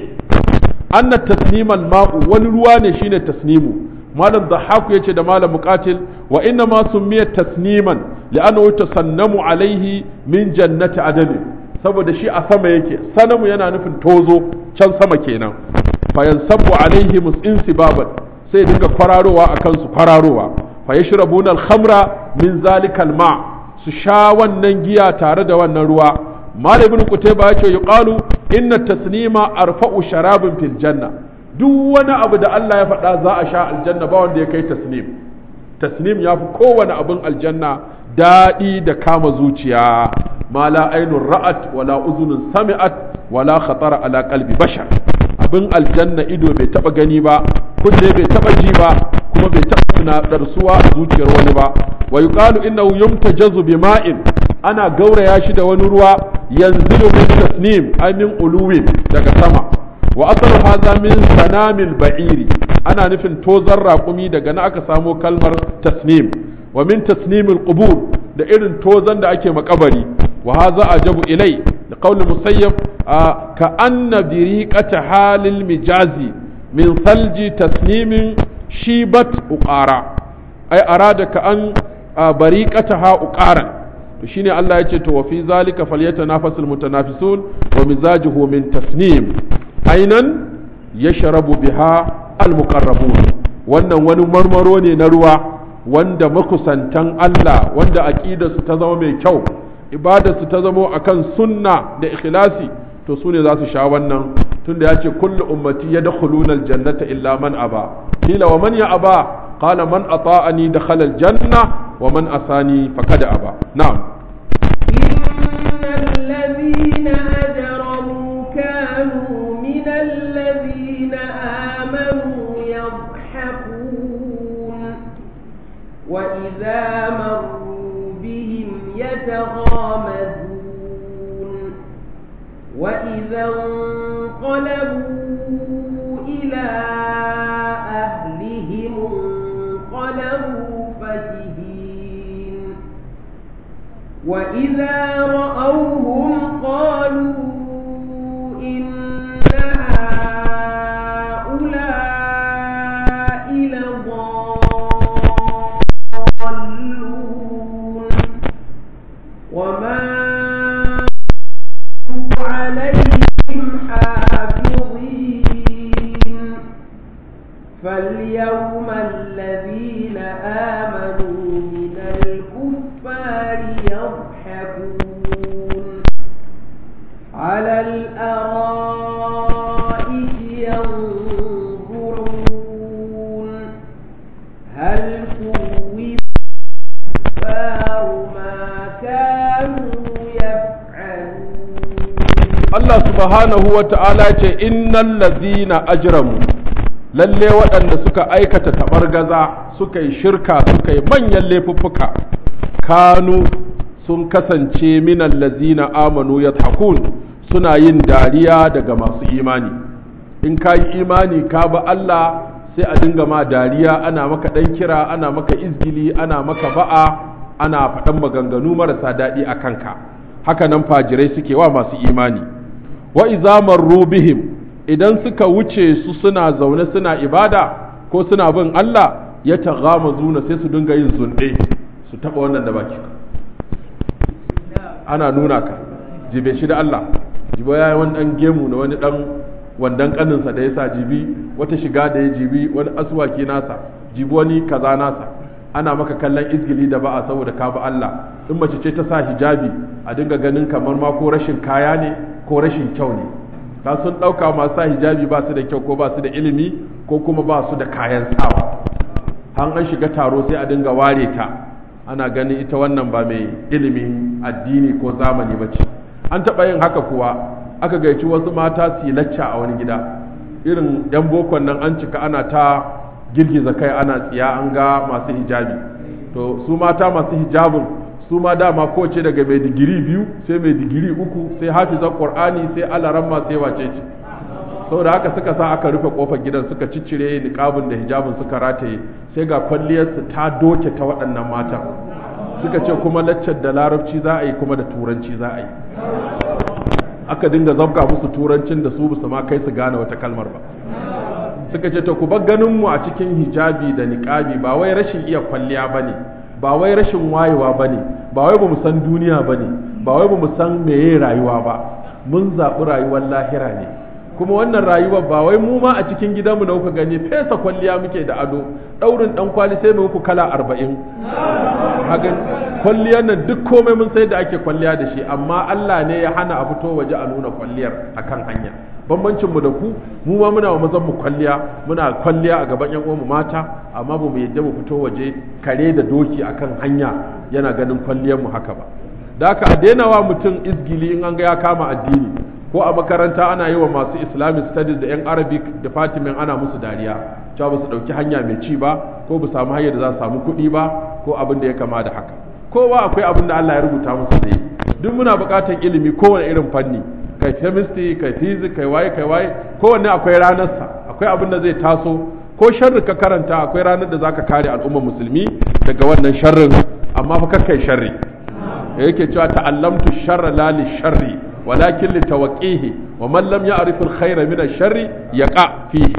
anna tasnimal ma'u wani ruwa ne shine tasnimu malam dhahaku yace da malam muqatil wa inna ma summiya tasniman li'annahu tasannamu alaihi min jannati adani saboda shi a sama yake sanamu yana nufin tozo can sama kenan fayansabu alaihi insibaban sai dinga kwararowa a kansu kwararowa fa yashrabuna al-khamra min zalikal ma su sha wannan giya tare da wannan ruwa malam ibn qutayba yace yuqalu inna taslima arfa'u sharabin fil janna duk wani abu da Allah ya faɗa za a sha aljanna ba wanda ya kai tasnim tasnim ya fi kowane abin aljanna daɗi da kama zuciya ma la ainun ra'at wala uzunun sami'at wala khatara ala qalbi bashar abin aljanna ido bai taba gani ba kunne bai taba ji ba kuma bai taba tunadarsuwa a zuciyar wani ba wa yuqalu innahu yumtajazu bima'in ana gauraya shi da wani ruwa yanzilu min tasnim ay min uluwin daga sama wa asalu hadha min sanamil ba'iri ana nufin tozar raƙumi daga na aka samo kalmar tasnim wa min tasnimil qubur da irin tozan da ake makabari wa hadha ajabu ilai da qaulul musayyab ka anna biriqata halil mijazi min salji tasnimin shibat uqara ai arada ka an bariqataha uqaran to shine Allah ya ce to wa fi zalika falyatanafasul mutanafisun wa mizajuhu min tasnim ainan yashrabu biha almuqarrabun wannan wani marmaro ne na ruwa wanda makusantan Allah wanda aqidarsu ta zama mai kyau ibadarsu ta zama akan sunna da ikhlasi to su ne za su sha wannan tunda ya ce kullu ummati yadkhuluna aljannata illa man aba kila wa man ya aba qala man ata'ani dakhala aljanna wa man asani faqad aba na'am إن الذين أجرموا كانوا من الذين آمنوا يضحكون وإذا مروا بهم يتغامزون وإذا انقلبوا إلى أهلهم وإذا رأوهم قالوا إن هؤلاء لضالون وما عليهم حافظين فاليوم الذين آمنوا من الكفار يضحكون على الأرائك ينظرون هل ثوب الكفار ما كانوا يفعلون Allah subhanahu wa ta'ala ce innal lazina ajramu lalle waɗanda suka aikata taɓargaza suka yi shirka suka yi manyan laifuffuka kanu sun kasance minan lazina amanu ya suna yin dariya daga masu imani in ka yi imani ka ba Allah sai a dinga ma dariya ana maka ɗan kira ana maka izgili ana maka ba'a ana faɗan maganganu marasa daɗi a kanka haka nan fajirai suke wa masu imani wa iza marru bihim idan suka wuce su suna zaune suna ibada ko suna bin Allah ya zuna sai su dinga yin zunde su taba wannan da baki ana nuna ka jibe shi da Allah jibo ya yi wani dan gemu na wani dan wandan kaninsa da ya sa jibi wata shiga da ya jibi wani aswaki nasa jibi wani kaza nasa ana maka kallon izgili da ba'a saboda ka bi Allah in mace ce ta sa hijabi a dinga ganin kamar ma ko rashin kaya ne ko rashin kyau ne ka sun ɗauka masu sa hijabi ba su da kyau ko ba su da ilimi ko kuma ba su da kayan sawa an an shiga taro sai a dinga ware ta ana ganin ita wannan ba mai ilimin addini ko zamani ba ce an taɓa yin haka kuwa aka gaici wasu mata su yi lacca a wani gida irin yan bokon nan an cika ana ta girgiza kai ana tsiya an ga masu hijabi to su mata masu hijabin su ma dama kowace daga mai digiri biyu sai mai digiri uku sai hafizan qur'ani sai alaramma sai wace ce saboda haka suka sa aka rufe kofar gidan suka ciccire niqabin da hijabin suka rataye sai ga kwalliyarsu ta doke ta waɗannan matan suka ce kuma laccar da larabci za a yi kuma da turanci za a yi aka dinga zabga musu turancin da su basu ma kai su gane wata kalmar ba suka ce to ku bar ganin mu a cikin hijabi da niqabi ba wai rashin iya kwalliya bane ba wai rashin wayewa bane ba wai bamu san duniya bane ba wai bamu san meye rayuwa ba mun zaɓi rayuwar lahira ne kuma wannan rayuwar ba wai mu ma a cikin gidanmu da kuka gani fesa kwalliya muke da ado ɗaurin ɗan kwali sai mu muku kala arba'in hagan kwalliyar nan duk komai mun sai da ake kwalliya da shi amma Allah ne ya hana a fito waje a nuna kwalliyar akan hanya bambancin mu da ku mu ma muna wa mazan mu kwalliya muna kwalliya a gaban yan uwanmu mata amma ba mu yadda mu fito waje kare da doki akan hanya yana ganin kwalliyar mu haka ba da haka a daina wa mutum izgili in an ga ya kama addini ko a makaranta ana yi wa masu islamic studies da 'yan arabic department ana musu dariya cewa ba su ɗauki hanya mai ci ba ko ba samu hanyar da za su samu kuɗi ba ko abin da ya kama da haka kowa akwai abin da Allah ya rubuta musu zai duk muna buƙatar ilimi kowane irin fanni kai chemistry kai physics kai waye kai waye kowanne akwai ranarsa akwai abin da zai taso ko sharri ka karanta akwai ranar da zaka kare al'ummar musulmi daga wannan sharrin amma fa kakkai sharri da yake cewa ta'allamtu sharra la li sharri walakin li tawqihi wa man lam ya'rif al khayra min ash-sharri yaqa fihi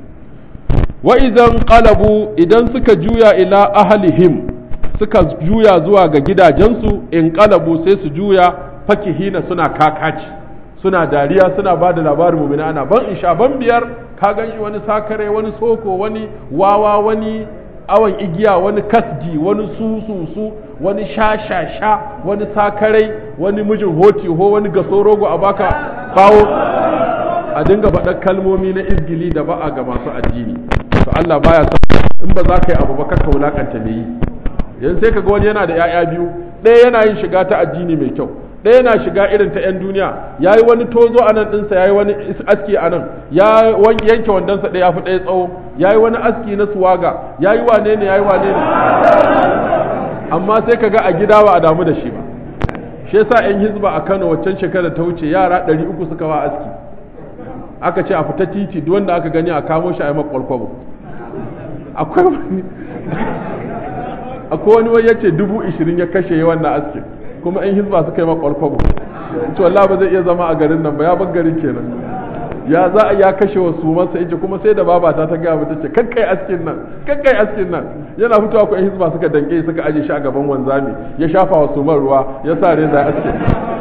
wa idan qalabu idan suka juya ila ahlihim suka juya zuwa ga gidajensu in qalabu sai su juya fakihina suna kakaci suna dariya suna ba da labarin mumina ana ban isha ban biyar ka gan shi wani sakare wani soko wani wawa wani awon igiya wani kasgi wani sususu wani sha-sha-sha wani sakarai wani mijin hoti ho wani gaso rogo a baka bawo a dinga faɗar kalmomi na izgili da ba'a ga masu addini to Allah baya son in ba za ka yi abu ba ka wulakanta me yi yanzu sai ka ga wani yana da 'ya'ya biyu ɗaya yana yin shiga ta addini mai kyau ɗaya yana shiga irin ta 'yan duniya ya yi wani tozo a nan ɗinsa ya yi wani aski a nan ya yanke wandonsa ɗaya fi ɗaya tsawo ya yi wani aski na suwaga ya yi wane ne ya yi wane ne amma sai ka ga a gida ba a damu da shi ba shi yasa 'yan hizba a kano waccan shekarar ta wuce yara ɗari uku suka ba aski aka ce a fita titi duk wanda aka gani a kamo shi a yi makwalkwabo akwai wani akwai wani wani ya ce dubu ishirin ya kashe wannan askin kuma in hizba suka yi makwalkwabo to wallahi ba zai iya zama a garin nan ba ya bar garin kenan ya za a ya kashe wa su masa yace kuma sai da babata ta gaya mata ce kakkai askin nan kakkai askin nan yana fitowa ko hizba suka danke suka aje shi a gaban wanzami ya shafa wa suman ruwa ya sa reza ya aske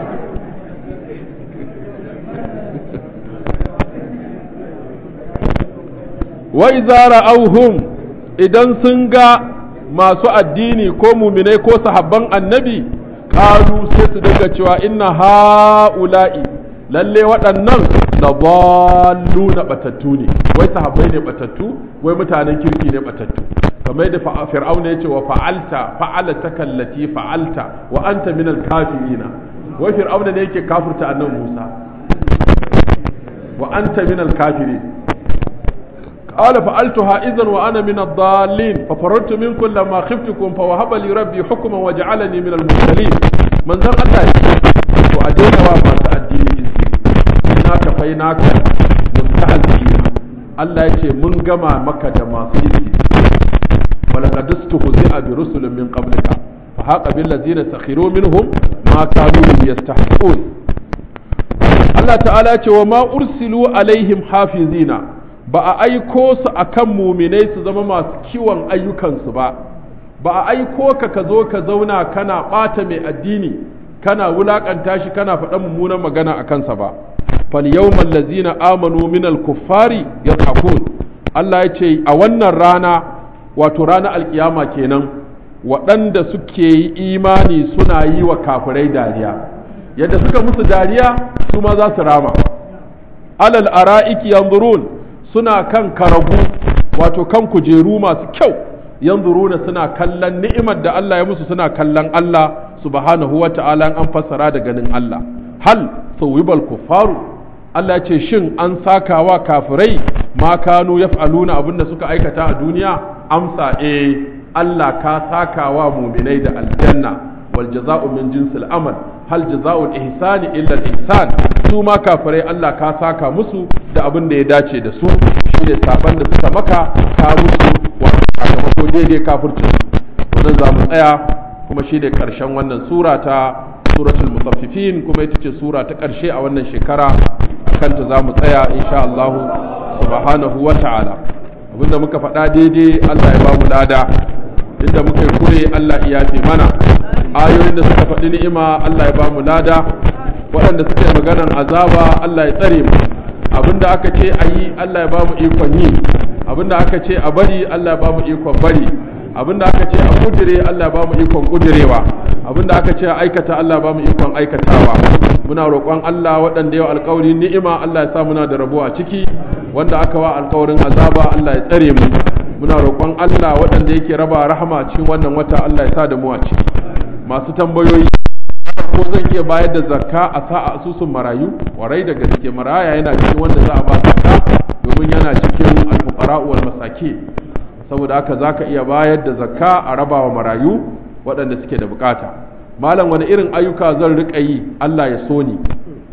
wa idza ra'awhum idan sun ga masu addini ko muminai ko sahabban annabi kalu sai su dinga cewa inna ha'ula'i lalle waɗannan da ballu na batattu ne wai sahabbai ne batattu wai mutanen kirki ne batattu kamar da fir'auna ya ce wa fa'alta fa'alata kallati fa'alta wa anta min al-kafirina wai fir'auna ne yake kafirta annabi Musa wa anta min al-kafirin قال فعلتها إذا وأنا من الضالين ففررت منكم لما خفتكم فوهب لي ربي حكما وجعلني من المرسلين من ذا الله وأدينا وما تأديني إنا كفيناك مستهزئين الله يتي من جمع مكة ما سيدي ولقد استهزئ برسل من قبلك فحاق بالذين سخروا منهم ما كانوا يستحقون الله تعالى وما أرسلوا عليهم حافظين ba a aiko su a kan muminai su zama masu kiwon ayyukansu ba ba a aiko ka ka zo ka zauna kana ɓata mai addini kana wulaƙanta shi kana faɗan mummunan magana a kansa ba fal yawmal ladzina amanu minal kuffari yadhakun Allah ya ce a wannan rana wato ranar alkiyama kenan waɗanda suke yi imani suna yi wa kafirai dariya yadda suka musu dariya su ma za su rama alal ara'iki yanzurun suna kan karagu wato kan kujeru masu kyau yanzuruna suna kallon ni'imar da Allah ya musu suna kallon Allah subhanahu wa ta'ala an fassara da ganin Allah hal sawibal kuffaru Allah ce shin an sakawa kafirai ma kanu yaf'aluna abinda suka aikata a duniya amsa eh Allah ka sakawa muminai da aljanna wal jaza'u min jinsil amal hal jaza'ul ihsani illa al ihsan su ma kafirai Allah ka saka musu da abin da ya dace da su shine saban da suka maka ka musu wato sakamako daidai kafircin wannan za mu tsaya kuma shine karshen wannan sura ta suratul mutaffifin kuma ita ce sura ta karshe a wannan shekara kanta za mu tsaya insha Allah subhanahu wa ta'ala abinda muka faɗa daidai Allah ya ba mu lada inda muka yi kure Allah ya yafe mana ayoyin da suka faɗi ni'ima Allah ya ba mu lada waɗanda suka yi maganan azaba Allah ya tsare mu abinda aka ce a yi Allah ya ba mu ikon yi abinda aka ce a bari Allah ya ba mu ikon bari abinda aka ce a kudire Allah ya ba mu ikon kudirewa abinda aka ce a aikata Allah ya ba mu ikon aikatawa muna roƙon Allah waɗanda yau alƙawari ni'ima Allah ya sa muna da rabo a ciki wanda aka wa alƙawarin azaba Allah ya tsare mu muna roƙon Allah waɗanda yake raba rahama cikin wannan wata Allah ya sa da mu a ciki masu tambayoyi ko zan iya bayar da zakka a sa a asusun marayu warai da gaske maraya yana cikin wanda za a ba zakka domin yana cikin alfuqara wal masaki saboda haka zaka iya bayar da zakka a raba wa marayu waɗanda suke da bukata malam wani irin ayyuka zan riƙa yi Allah ya so ni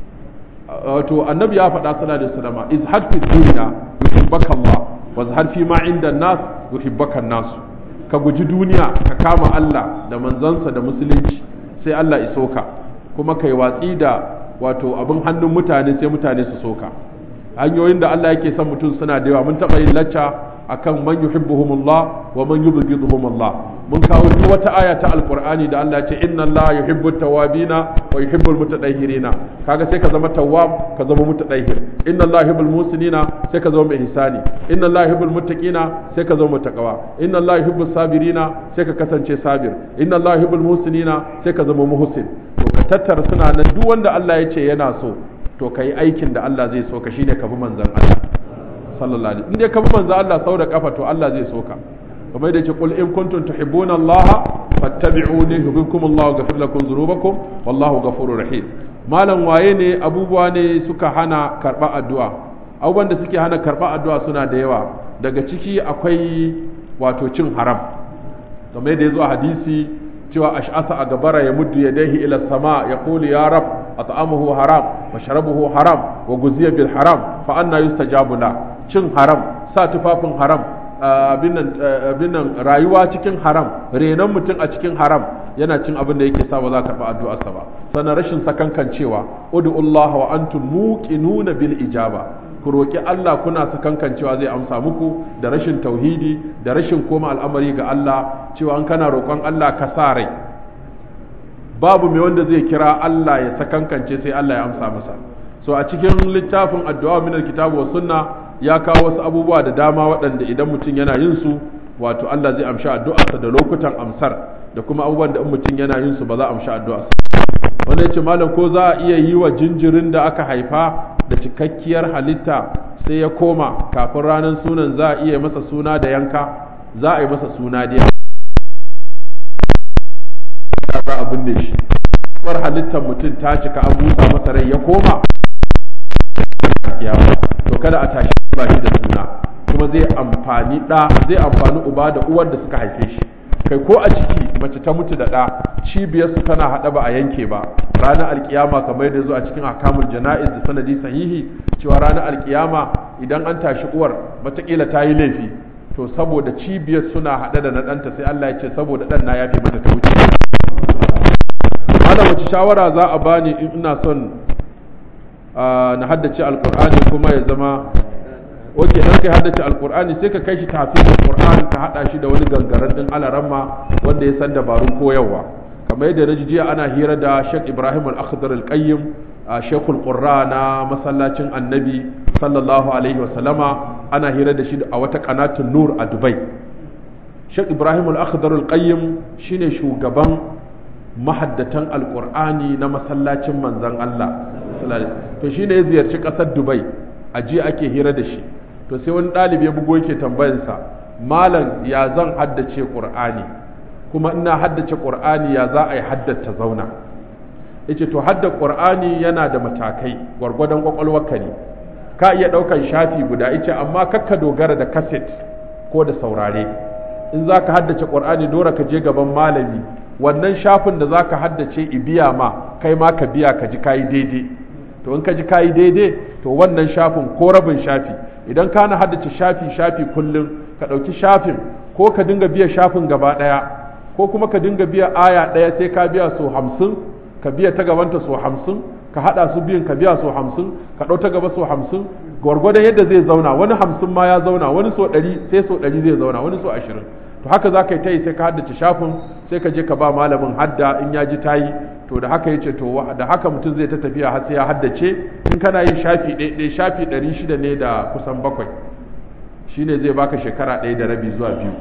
wato annabi ya faɗa sallallahu alaihi wasallam izhad fi dunya yuhibbaka Allah wa zahad fi ma inda nas yuhibbaka nas ka guji duniya ka kama Allah da manzansa da musulunci sai Allah iso ka kuma kai watsi da wato abin hannun mutane sai mutane su soka hanyoyin da Allah yake son mutum suna da yawa mun taɓa yin lacca akan man yuhibbuhumullah wa man yubghiduhumullah mun kawo duk wata aya ta alqur'ani da Allah ya ce inna Allah yuhibbut tawabina wa yuhibbul mutatahhirina kaga sai ka zama tawwab ka zama mutatahhir inna Allah yuhibbul musinina sai ka zama mai ihsani inna Allah yuhibbul muttaqina sai ka zama mutaqawa inna Allah yuhibbus sabirina sai ka kasance sabir inna Allah yuhibbul musinina sai ka zama muhsin to ka tattara suna nan duk wanda Allah ya ce yana so to kai aikin da Allah zai so ka shine ka bi manzon Allah sallallahu alaihi in dai ka bi manzon Allah sau da kafa to Allah zai so ka kamar da ce qul in kuntum tuhibbuna Allah fattabi'uni yuhibbukum Allah wa yaghfir lakum dhunubakum wallahu ghafurur rahim malam waye ne abubuwa ne suka hana karba addu'a abubuwan da suke hana karba addu'a suna da yawa daga ciki akwai wato cin haram kamar da yazo a hadisi cewa ash'asa a gabara ya muddu yadayhi ila sama ya qulu ya rab at'amuhu haram wa sharabuhu haram wa guziya bil haram fa anna yustajabu la cin haram sa tufafin haram abin nan rayuwa cikin haram renon mutum a cikin haram yana cin abin da yake sa ba za ka karɓi addu'arsa ba sannan rashin sakankancewa ud'ullaha wa antum muqinuna bil ijaba ku roki Allah kuna sakankancewa zai amsa muku da rashin tauhidi da rashin koma al'amari ga Allah cewa an kana roƙon Allah ka sa rai babu mai wanda zai kira Allah ya sakankance sai Allah ya amsa masa so a cikin littafin addu'a min alkitabu wa sunna ya kawo wasu abubuwa da dama waɗanda idan mutum yana yin su wato Allah zai amshi addu'arsa da lokutan amsar da kuma abubuwan da in mutum yana yin su ba za a amshi addu'arsa wanda yace malam ko za a iya yi wa jinjirin da aka haifa da cikakkiyar halitta sai ya koma kafin ranar sunan za a iya masa suna da yanka za a yi masa suna da za a binne shi bar halittar mutum ta cika an busa masa rai ya koma kiyama to kada a tashi ba shi da suna kuma zai amfani da zai amfani uba da uwar da suka haife shi kai ko a ciki mace ta mutu da ɗa cibiyarsu tana haɗa ba a yanke ba ranar alkiyama kamar yadda zo a cikin akamul jana'iz da sanadi sahihi cewa ranar alkiyama idan an tashi uwar matakila ta yi laifi to saboda cibiyar suna haɗe da na ɗanta sai Allah ya ce saboda ɗan na yafe mata ta wuce ana wace shawara za a bani in ina son na haddace alkur'ani kuma ya zama oke dan kai haddace alkur'ani sai ka kai shi tafin alkur'ani ka hada shi da wani gangaren din alaramma wanda ya san dabarun koyarwa kamar yadda na jiya ana hira da Sheikh Ibrahim Al-Akhdar Al-Qayyim Sheikhul Qurra na masallacin Annabi sallallahu alaihi wasallama ana hira da shi a wata kanatun Nur a Dubai Sheikh Ibrahim Al-Akhdar Al-Qayyim shine shugaban mahaddatan alkur'ani na masallacin manzan Allah to shi ne ya ziyarci ƙasar dubai a jiya ake hira da shi to sai wani ɗalibi ya bugo yake tambayansa malam ya zan haddace ƙur'ani kuma ina haddace ƙur'ani ya za a yi haddata zauna yace to hadda ƙur'ani yana da matakai gwargwadon ƙwaƙwalwarka ne ka iya ɗaukan shafi guda yace amma kakka dogara da kaset ko da saurare in za ka haddace ƙur'ani dora ka je gaban malami wannan shafin da zaka haddace ibiya ma kai ma ka biya ka ji kayi daidai to in ka ji kayi daidai to wannan shafin ko rabin shafi idan ka na haddace shafi shafi kullum ka ɗauki shafin ko ka dinga biya shafin gaba ɗaya ko kuma ka dinga biya aya ɗaya sai ka biya so hamsin ka biya ta gabanta so hamsin ka haɗa su biyun ka biya so hamsin ka ɗau ta gaba so hamsin gwargwadon yadda zai zauna wani hamsin ma ya zauna wani so ɗari sai so ɗari zai zauna wani so ashirin to haka za ka yi ta yi sai ka haddace shafin sai ka je ka ba malamin hadda in ya ji ta yi to da haka yace to da haka mutum zai ta tafiya har sai ya haddace in kana yin shafi ɗaya shafi ɗari shida ne da kusan bakwai shine zai baka shekara ɗaya da rabi zuwa biyu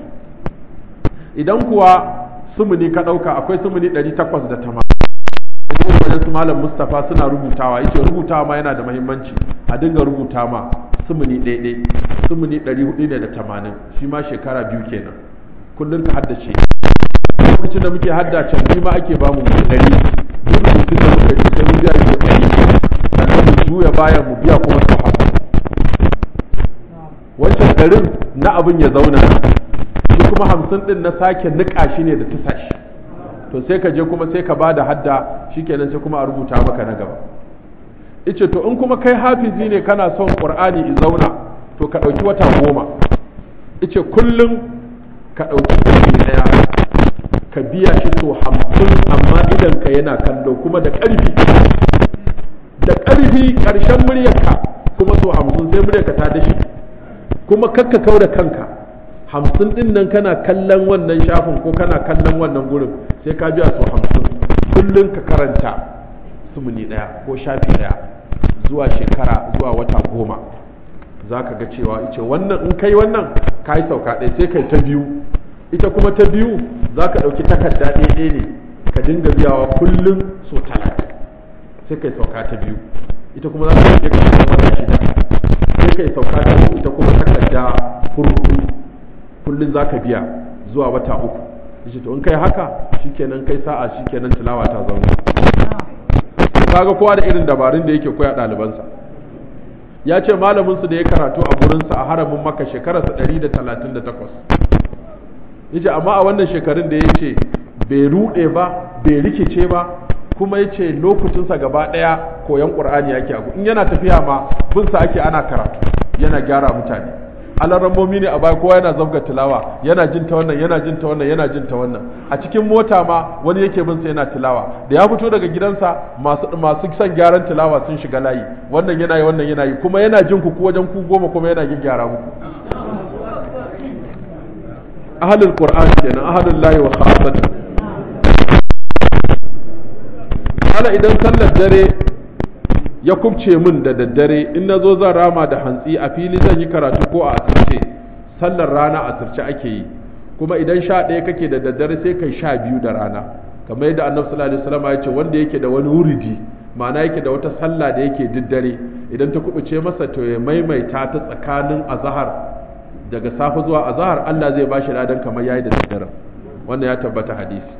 idan kuwa sumuni ka ɗauka akwai sumuni ɗari takwas da tamanin wajen su malam mustapha suna rubutawa yace rubutawa ma yana da mahimmanci a dinga rubuta ma sumuni ɗaiɗai sumuni ɗari hudu ne da tamanin shi ma shekara biyu kenan kullum ka haddace lokacin da muke haddace ni ma ake bamu mu ɗari duk rubutun da muka yi sai mu biya shi ɗari sannan mu juya bayan mu biya kuma su hamsin wancan ɗarin na abin ya zauna shi kuma hamsin ɗin na sake niƙa shi ne da tusa shi to sai ka je kuma sai ka ba da hadda shikenan sai kuma a rubuta maka na gaba ice to in kuma kai hafizi ne kana son qur'ani i zauna to ka ɗauki wata goma ice kullum ka ɗauki ɗari ɗaya ka biya shi so hamsin amma idan ka yana kallo kuma da ƙarfi da ƙarfi ƙarshen muryarka kuma so hamsin sai muryarka ta dashi kuma kakka kau da kanka hamsin ɗin nan kana kallon wannan shafin ko kana kallon wannan gurin sai ka biya so hamsin kullum ka karanta sumuni ɗaya ko shafi ɗaya zuwa shekara zuwa wata goma za ka ga cewa ice wannan in kai wannan ka yi sauka ɗaya sai kai ta biyu ita kuma ta biyu za ka ɗauki takarda ɗaya ne ka dinga biyawa kullum so talatin sai kai sauka ta biyu ita kuma za ka ɗauki ka wata shida sai kai sauka ta uku ita kuma takarda furfudu kullum za ka biya zuwa wata uku yace to in kai haka shikenan kai sa'a shikenan tilawa ta zauna kaga kowa da irin dabarun da yake koya ɗalibansa ya ce malaminsu da ya karatu a gurinsa a haramin maka shekararsa 138 yace amma a wannan shekarun da ya ce bai ruɗe ba bai rikice ba kuma ya ce lokacinsa gaba ɗaya koyon ƙur'ani yake abu in yana tafiya ma binsa ake ana karatu yana gyara mutane alarammomi ne a baya kowa yana zabga tilawa yana jin ta wannan yana jin ta wannan yana jin ta wannan a cikin mota ma wani yake bin sa yana tilawa da ya fito daga gidansa masu masu son gyaran tilawa sun shiga layi wannan yana yi wannan yana yi kuma yana jin ku wajen ku goma kuma yana gyara muku ahlul qur'an kenan ahlul lahi wa khassatan hala idan sallar dare ya kubce min da daddare in na zo zan rama da hantsi a fili zan yi karatu ko a asirce sallar rana a asirce ake yi kuma idan sha ɗaya kake da daddare sai kai sha biyu da rana kamar yadda annabi sallallahu alaihi wasallam ya ce wanda yake da wani wuridi ma'ana yake da wata sallah da yake diddare idan ta kubuce masa to ya maimaita ta tsakanin azhar daga safe zuwa azhar Allah zai bashi ladan kamar yayi da daddare wannan ya tabbata hadisi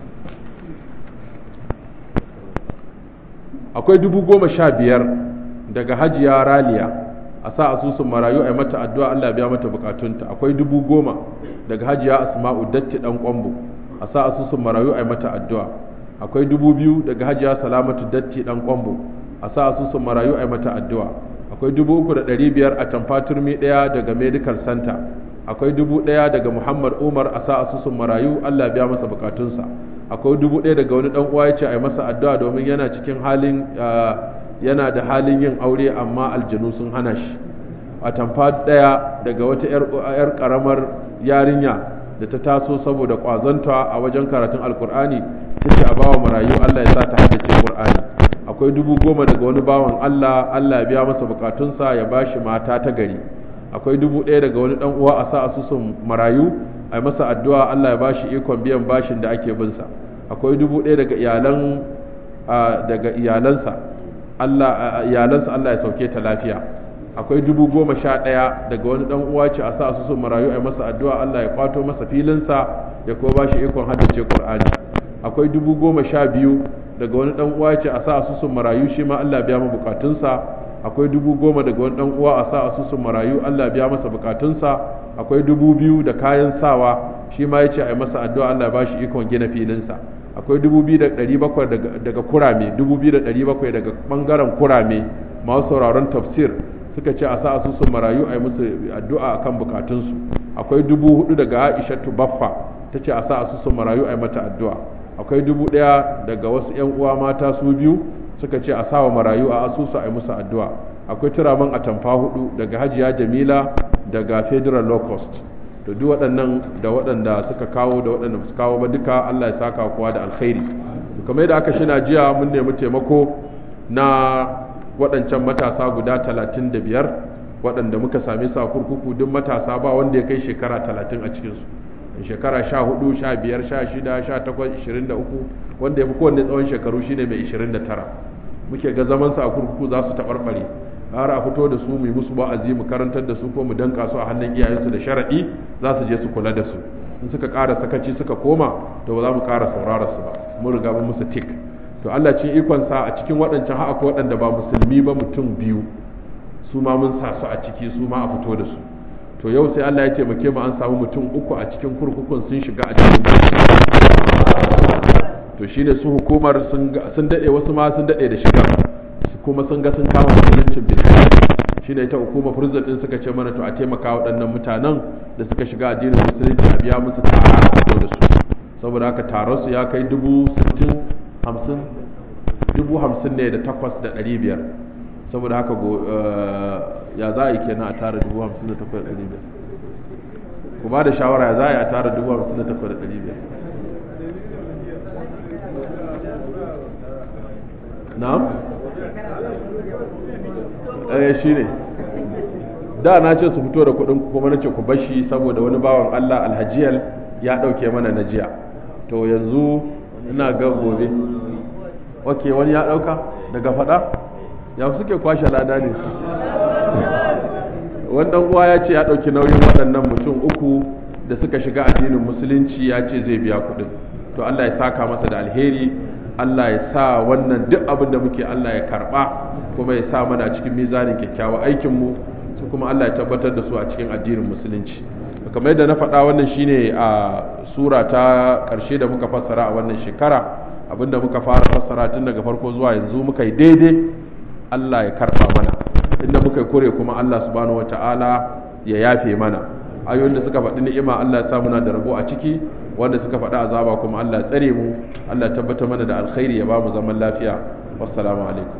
akwai dubu goma sha biyar daga hajiya raliya a sa asusun marayu a mata addu'a Allah biya mata bukatunta akwai dubu goma daga hajiya asma'u datti dan kwambo a sa asusun marayu a mata addu'a akwai dubu biyu daga hajiya salamatu datti dan kwambo a sa asusun marayu a mata addu'a akwai dubu uku da ɗari biyar a tamfa turmi ɗaya daga medical center akwai dubu ɗaya daga muhammad umar a sa asusun marayu Allah biya masa bukatunsa akwai dubu ɗaya daga wani ɗan uwa ya ce a yi masa addu'a domin yana cikin halin yana da halin yin aure amma aljanu sun hana shi a tamfa ɗaya daga wata 'yar ƙaramar yarinya da ta taso saboda ƙwazonta a wajen karatun alkur'ani ta ce a bawa marayu allah ya sa ta haddace ƙur'ani akwai dubu goma daga wani bawan allah allah ya biya masa bukatunsa ya ba shi mata ta gari akwai dubu ɗaya daga wani ɗan uwa a sa asusun marayu a masa addu'a Allah ya bashi ikon biyan bashin da ake binsa akwai dubu ɗaya daga iyalan daga iyalansa Allah iyalansa Allah ya sauke ta lafiya akwai dubu goma sha ɗaya daga wani ɗan uwa ce a sa asusun marayu a masa addu'a Allah ya kwato masa filinsa ya kuma bashi ikon haddace Qur'ani akwai dubu goma sha biyu daga wani ɗan uwa ce a sa asusun marayu shi ma Allah ya biya mu bukatunsa akwai dubu goma daga wani ɗan uwa a sa asusun marayu Allah ya biya masa bukatunsa akwai dubu biyu da kayan sawa shi ma ya ce a yi masa addu'a Allah ba shi ikon gina filinsa akwai dubu biyu da ɗari bakwai daga kurame dubu biyu da ɗari bakwai daga ɓangaren kurame masu sauraron tafsir suka ce a sa asusun marayu a yi musu addu'a akan bukatunsu akwai dubu hudu daga aisha baffa ta ce a sa asusun marayu a yi mata addu'a akwai dubu ɗaya daga wasu 'yan uwa mata su biyu suka ce a sa wa marayu a asusu a yi musu addu'a akwai turaman atamfa hudu daga hajiya jamila daga federal low cost to duk waɗannan da waɗanda suka kawo da waɗanda su kawo ba duka Allah ya saka kowa da alkhairi kamar yadda aka shina jiya mun nemi taimako na waɗancan matasa guda talatin da biyar waɗanda muka same su a kurkuku duk matasa ba wanda ya kai shekara talatin a cikinsu shekara sha hudu sha biyar sha shida sha takwas ishirin da uku wanda ya fi kowanne tsawon shekaru shine mai ishirin da tara muke ga zamansa a kurkuku za su taɓarɓare har a fito da su mu musu wa'azi mu karantar da su ko mu danka su a hannun iyayensu da sharaɗi za su je su kula da su in suka ƙara sakaci suka koma to ba za mu ƙara saurara su ba mun riga mun musu tik to Allah cin ikon sa a cikin waɗancan har akwai waɗanda ba musulmi ba mutum biyu su ma mun sa su a ciki su ma a fito da su to yau sai Allah ya taimake mu an samu mutum uku a cikin kurkukun sun shiga a cikin to shine su hukumar sun daɗe wasu ma sun daɗe da shiga kuma sun ga sun kama musuluncin bin shi ne ita hukumar furzar din suka ce mana to a taimaka waɗannan mutanen da suka shiga addinin musulunci a biya musu tara a fito da su saboda haka taron su ya kai dubu sittin hamsin dubu hamsin ne da takwas da ɗari biyar saboda haka ya za a yi kenan a tara dubu hamsin da takwas da ɗari biyar ku ba da shawara ya za a yi a tara dubu hamsin da takwas da ɗari biyar na'am eh shi ne da na ce su fito da kuɗin kuma na ce ku bashi saboda wani bawan Allah alhajiyal ya ɗauke mana na jiya to yanzu ina ga gobe ok wani ya ɗauka daga faɗa ya suke kwashe lada ne wannan uwa ya ce ya ɗauki nauyin waɗannan mutum uku da suka shiga addinin musulunci ya ce zai biya kuɗin to Allah ya saka masa da alheri Allah ya sa wannan duk abin da muke Allah ya karba kuma ya sa mana cikin mizanin kyakkyawan aikinmu su kuma Allah ya tabbatar da su a cikin addinin musulunci kamar yadda na faɗa wannan shine a sura ta ƙarshe da muka fassara a wannan shekara abinda muka fara fassara tun daga farko zuwa yanzu muka yi daidai Allah ya karba mana inda muka yi kure kuma Allah subhanahu wata'ala ya yafe mana ayoyin da suka faɗi ni'ima Allah ya sa muna da rabo a ciki wanda suka faɗi azaba kuma Allah ya tsare mu Allah ya tabbatar mana da alkhairi ya ba mu zaman lafiya wassalamu alaikum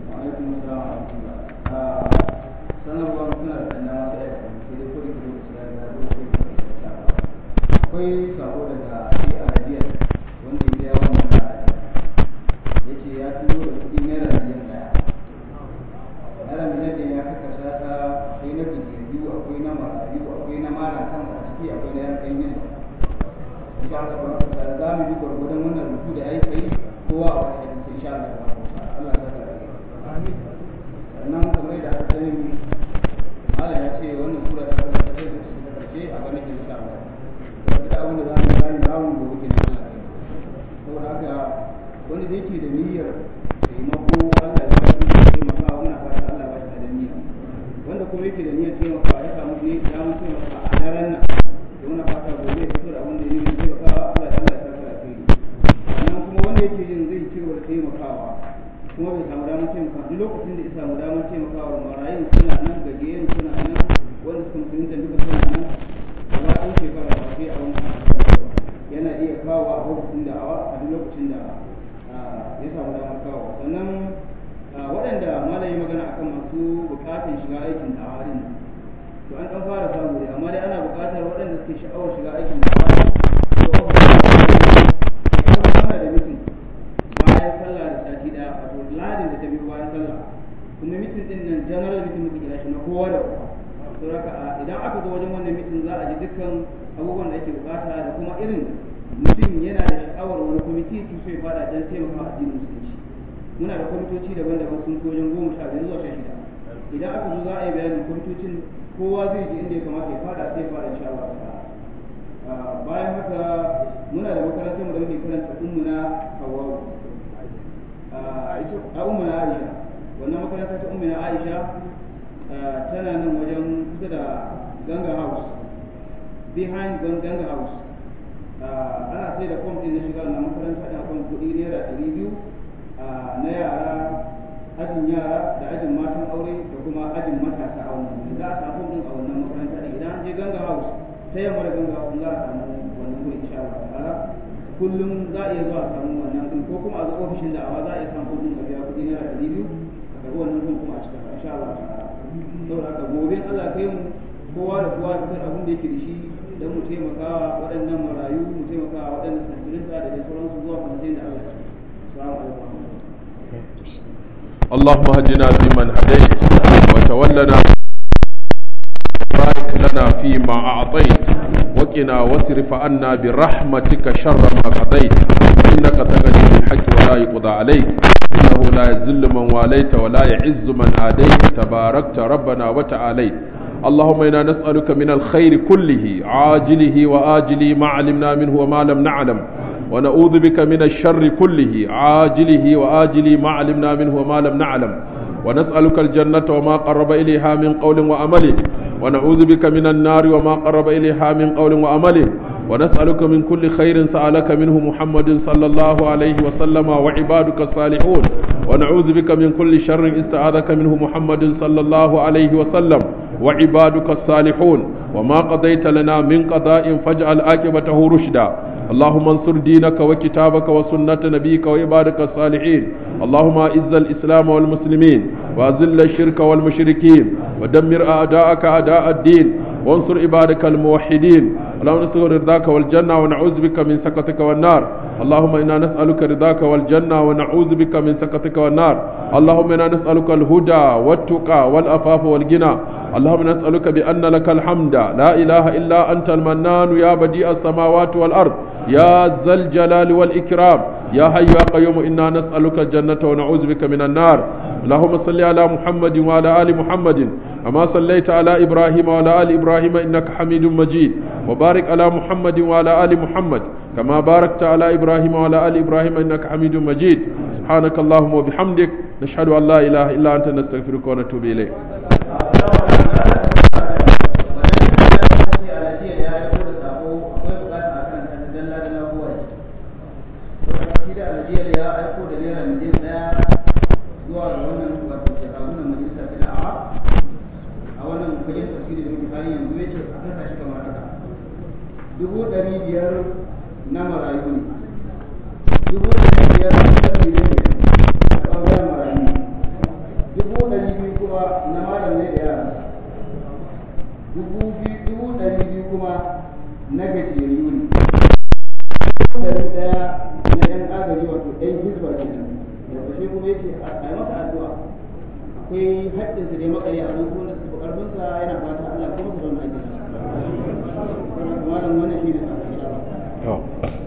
akwai sako daga shi a rajiyar wanda ya biya wannan ra'ayi ya ce ya tuno da kuɗi naira miliyan ɗaya naira miliyan ɗaya ya kakasa ta akwai na biyu akwai na marayu akwai na mara kan a ciki akwai na yan yin insha Allah ba da za mu yi gwargwadon wannan rubutu da ya yi kowa a wani hadisi insha Allah Allah ta kare sannan kamar da aka sani Allah ya ce wannan sura ta kasance ta karshe a ganin insha Allah da abin da za mu gani za mu gobe ke Allah saboda haka wanda da yake da niyyar taimako Allah ya ba shi taimaka muna fata Allah ba shi da niyya wanda kuma yake da niyyar taimaka ya samu ne ya mu taimaka a daren nan to muna fata gobe ya fito da abin da yake taimaka Allah ya Allah ya saka kai sannan kuma wanda yake yin zai ci gaba da taimakawa kuma bai samu damar taimaka duk lokacin da ya samu damar taimakawa marayun suna nan gajiyayen suna nan wanda suka musulunta duka suna nan ba an shekara ba sai a wani yana iya kawo a lokacin da a duk lokacin da ya samu damar kawo sannan waɗanda malam ya magana akan masu buƙatar shiga aikin da'awa din to an ɗan fara samu dai amma dai ana buƙatar waɗanda suke sha'awar shiga aikin da'awa to ana da mutum bayan sallah da sati ɗaya wato ladin da ta biyo bayan sallah kuma mitin din nan general mitin muke kira shi na kowa da kowa to haka idan aka zo wajen wannan mitin za a ji dukkan abubuwan da ake bukata da kuma irin mutum yana da sha'awar wani kwamiti su so ya fada don taimaka a addinin musulunci muna da kwamitoci daban-daban sun fi wajen goma sha biyar zuwa sha shida idan aka zo za a yi bayanin kwamitocin kowa zai ji inda ya kamata ya fada sai ya fada insha Allah bayan haka muna da makarantar mu da muke karanta ummuna Hawwa a ummuna Aisha wannan makaranta ta ummuna Aisha tana nan wajen kusa da Ganga House behind Ganga House ana sai da fom din na shiga na makaranta da kan kuɗi naira ɗari biyu na yara ajin yara da ajin matan aure da kuma ajin matasa a wannan za a samu din a wannan makaranta da idan an je Ganga House ta yamma da Ganga House za a samu wannan gurin insha Allah ta'ala kullum za a iya zuwa a samu wannan din ko kuma a zo ofishin da awa za a iya samu kuɗin a biya kuɗi naira ɗari biyu a karɓi wannan din kuma a cika insha Allah ta'ala saboda haka gobe Allah kai mu kowa da kowa da abin da yake da shi don mu taimaka waɗannan marayu mu taimaka waɗannan sanfirinta da dai sauransu zuwa kwanatin da Allah ya salamu alaikum اللهم اهدنا فيمن هديت وتولنا بارك لنا فيما أعطيت وقنا واصرف عنا برحمتك شر ما قضيت إنك تقضي بالحق ولا يقضى عليك إنه لا يذل من واليت ولا يعز من عاديت تباركت ربنا وتعاليت اللهم إنا نسألك من الخير كله عاجله وآجله ما علمنا منه وما لم نعلم ونعوذ بك من الشر كله عاجله وآجله ما علمنا منه وما لم نعلم ونسألك الجنة وما قرب إليها من قول وعمل ونعوذ بك من النار وما قرب إليها من قول وعمل ونسألك من كل خير سألك منه محمد صلى الله عليه وسلم وعبادك الصالحون ونعوذ بك من كل شر استعاذك منه محمد صلى الله عليه وسلم وعبادك الصالحون وما قضيت لنا من قضاء فاجعل عاقبته رشدا اللهم انصر دينك وكتابك وسنة نبيك وعبادك الصالحين اللهم اعز الإسلام والمسلمين وأذل الشرك والمشركين ودمر أعداءك أعداء الدين وانصر عبادك الموحدين اللهم نسأل رضاك والجنة ونعوذ بك من سخطك والنار اللهم إنا نسألك رضاك والجنة ونعوذ بك من سخطك والنار اللهم إنا نسألك الهدى والتقى والأفاف والغنى اللهم نسألك بأن لك الحمد لا إله إلا أنت المنان يا بديع السماوات والأرض يا ذا الجلال والإكرام يا حي يا قيوم إنا نسألك الجنة ونعوذ بك من النار اللهم صل على محمد وعلى آل محمد كما صليت على إبراهيم وعلى آل إبراهيم إنك حميد مجيد وبارك على محمد وعلى آل محمد كما باركت على إبراهيم وعلى آل إبراهيم إنك حميد مجيد سبحانك اللهم وبحمدك نشهد أن لا إله إلا أنت نستغفرك ونتوب إليك zuwa ga wannan wato shekaru na majalisa ta da'a a wannan fagen tafsiri da muke hali yanzu ya ce a kasa shi kamar haka dubu ɗari biyar na marayu ne dubu ɗari biyar na ƙarfi ne a ɓangaren marayu dubu ɗari biyu kuma na malam ne da yara dubu biyu dubu ɗari biyu kuma na gajiyayyu ne dubu ɗari ɗaya na ɗan agaji wato ɗan hizba kenan da ƙarshe kuma yake a yi masa addu'a akwai haƙƙinsa da ya makare a nan kuma su ƙarfinsa yana fata Allah kuma su zauna ake malam wannan shi ne sakon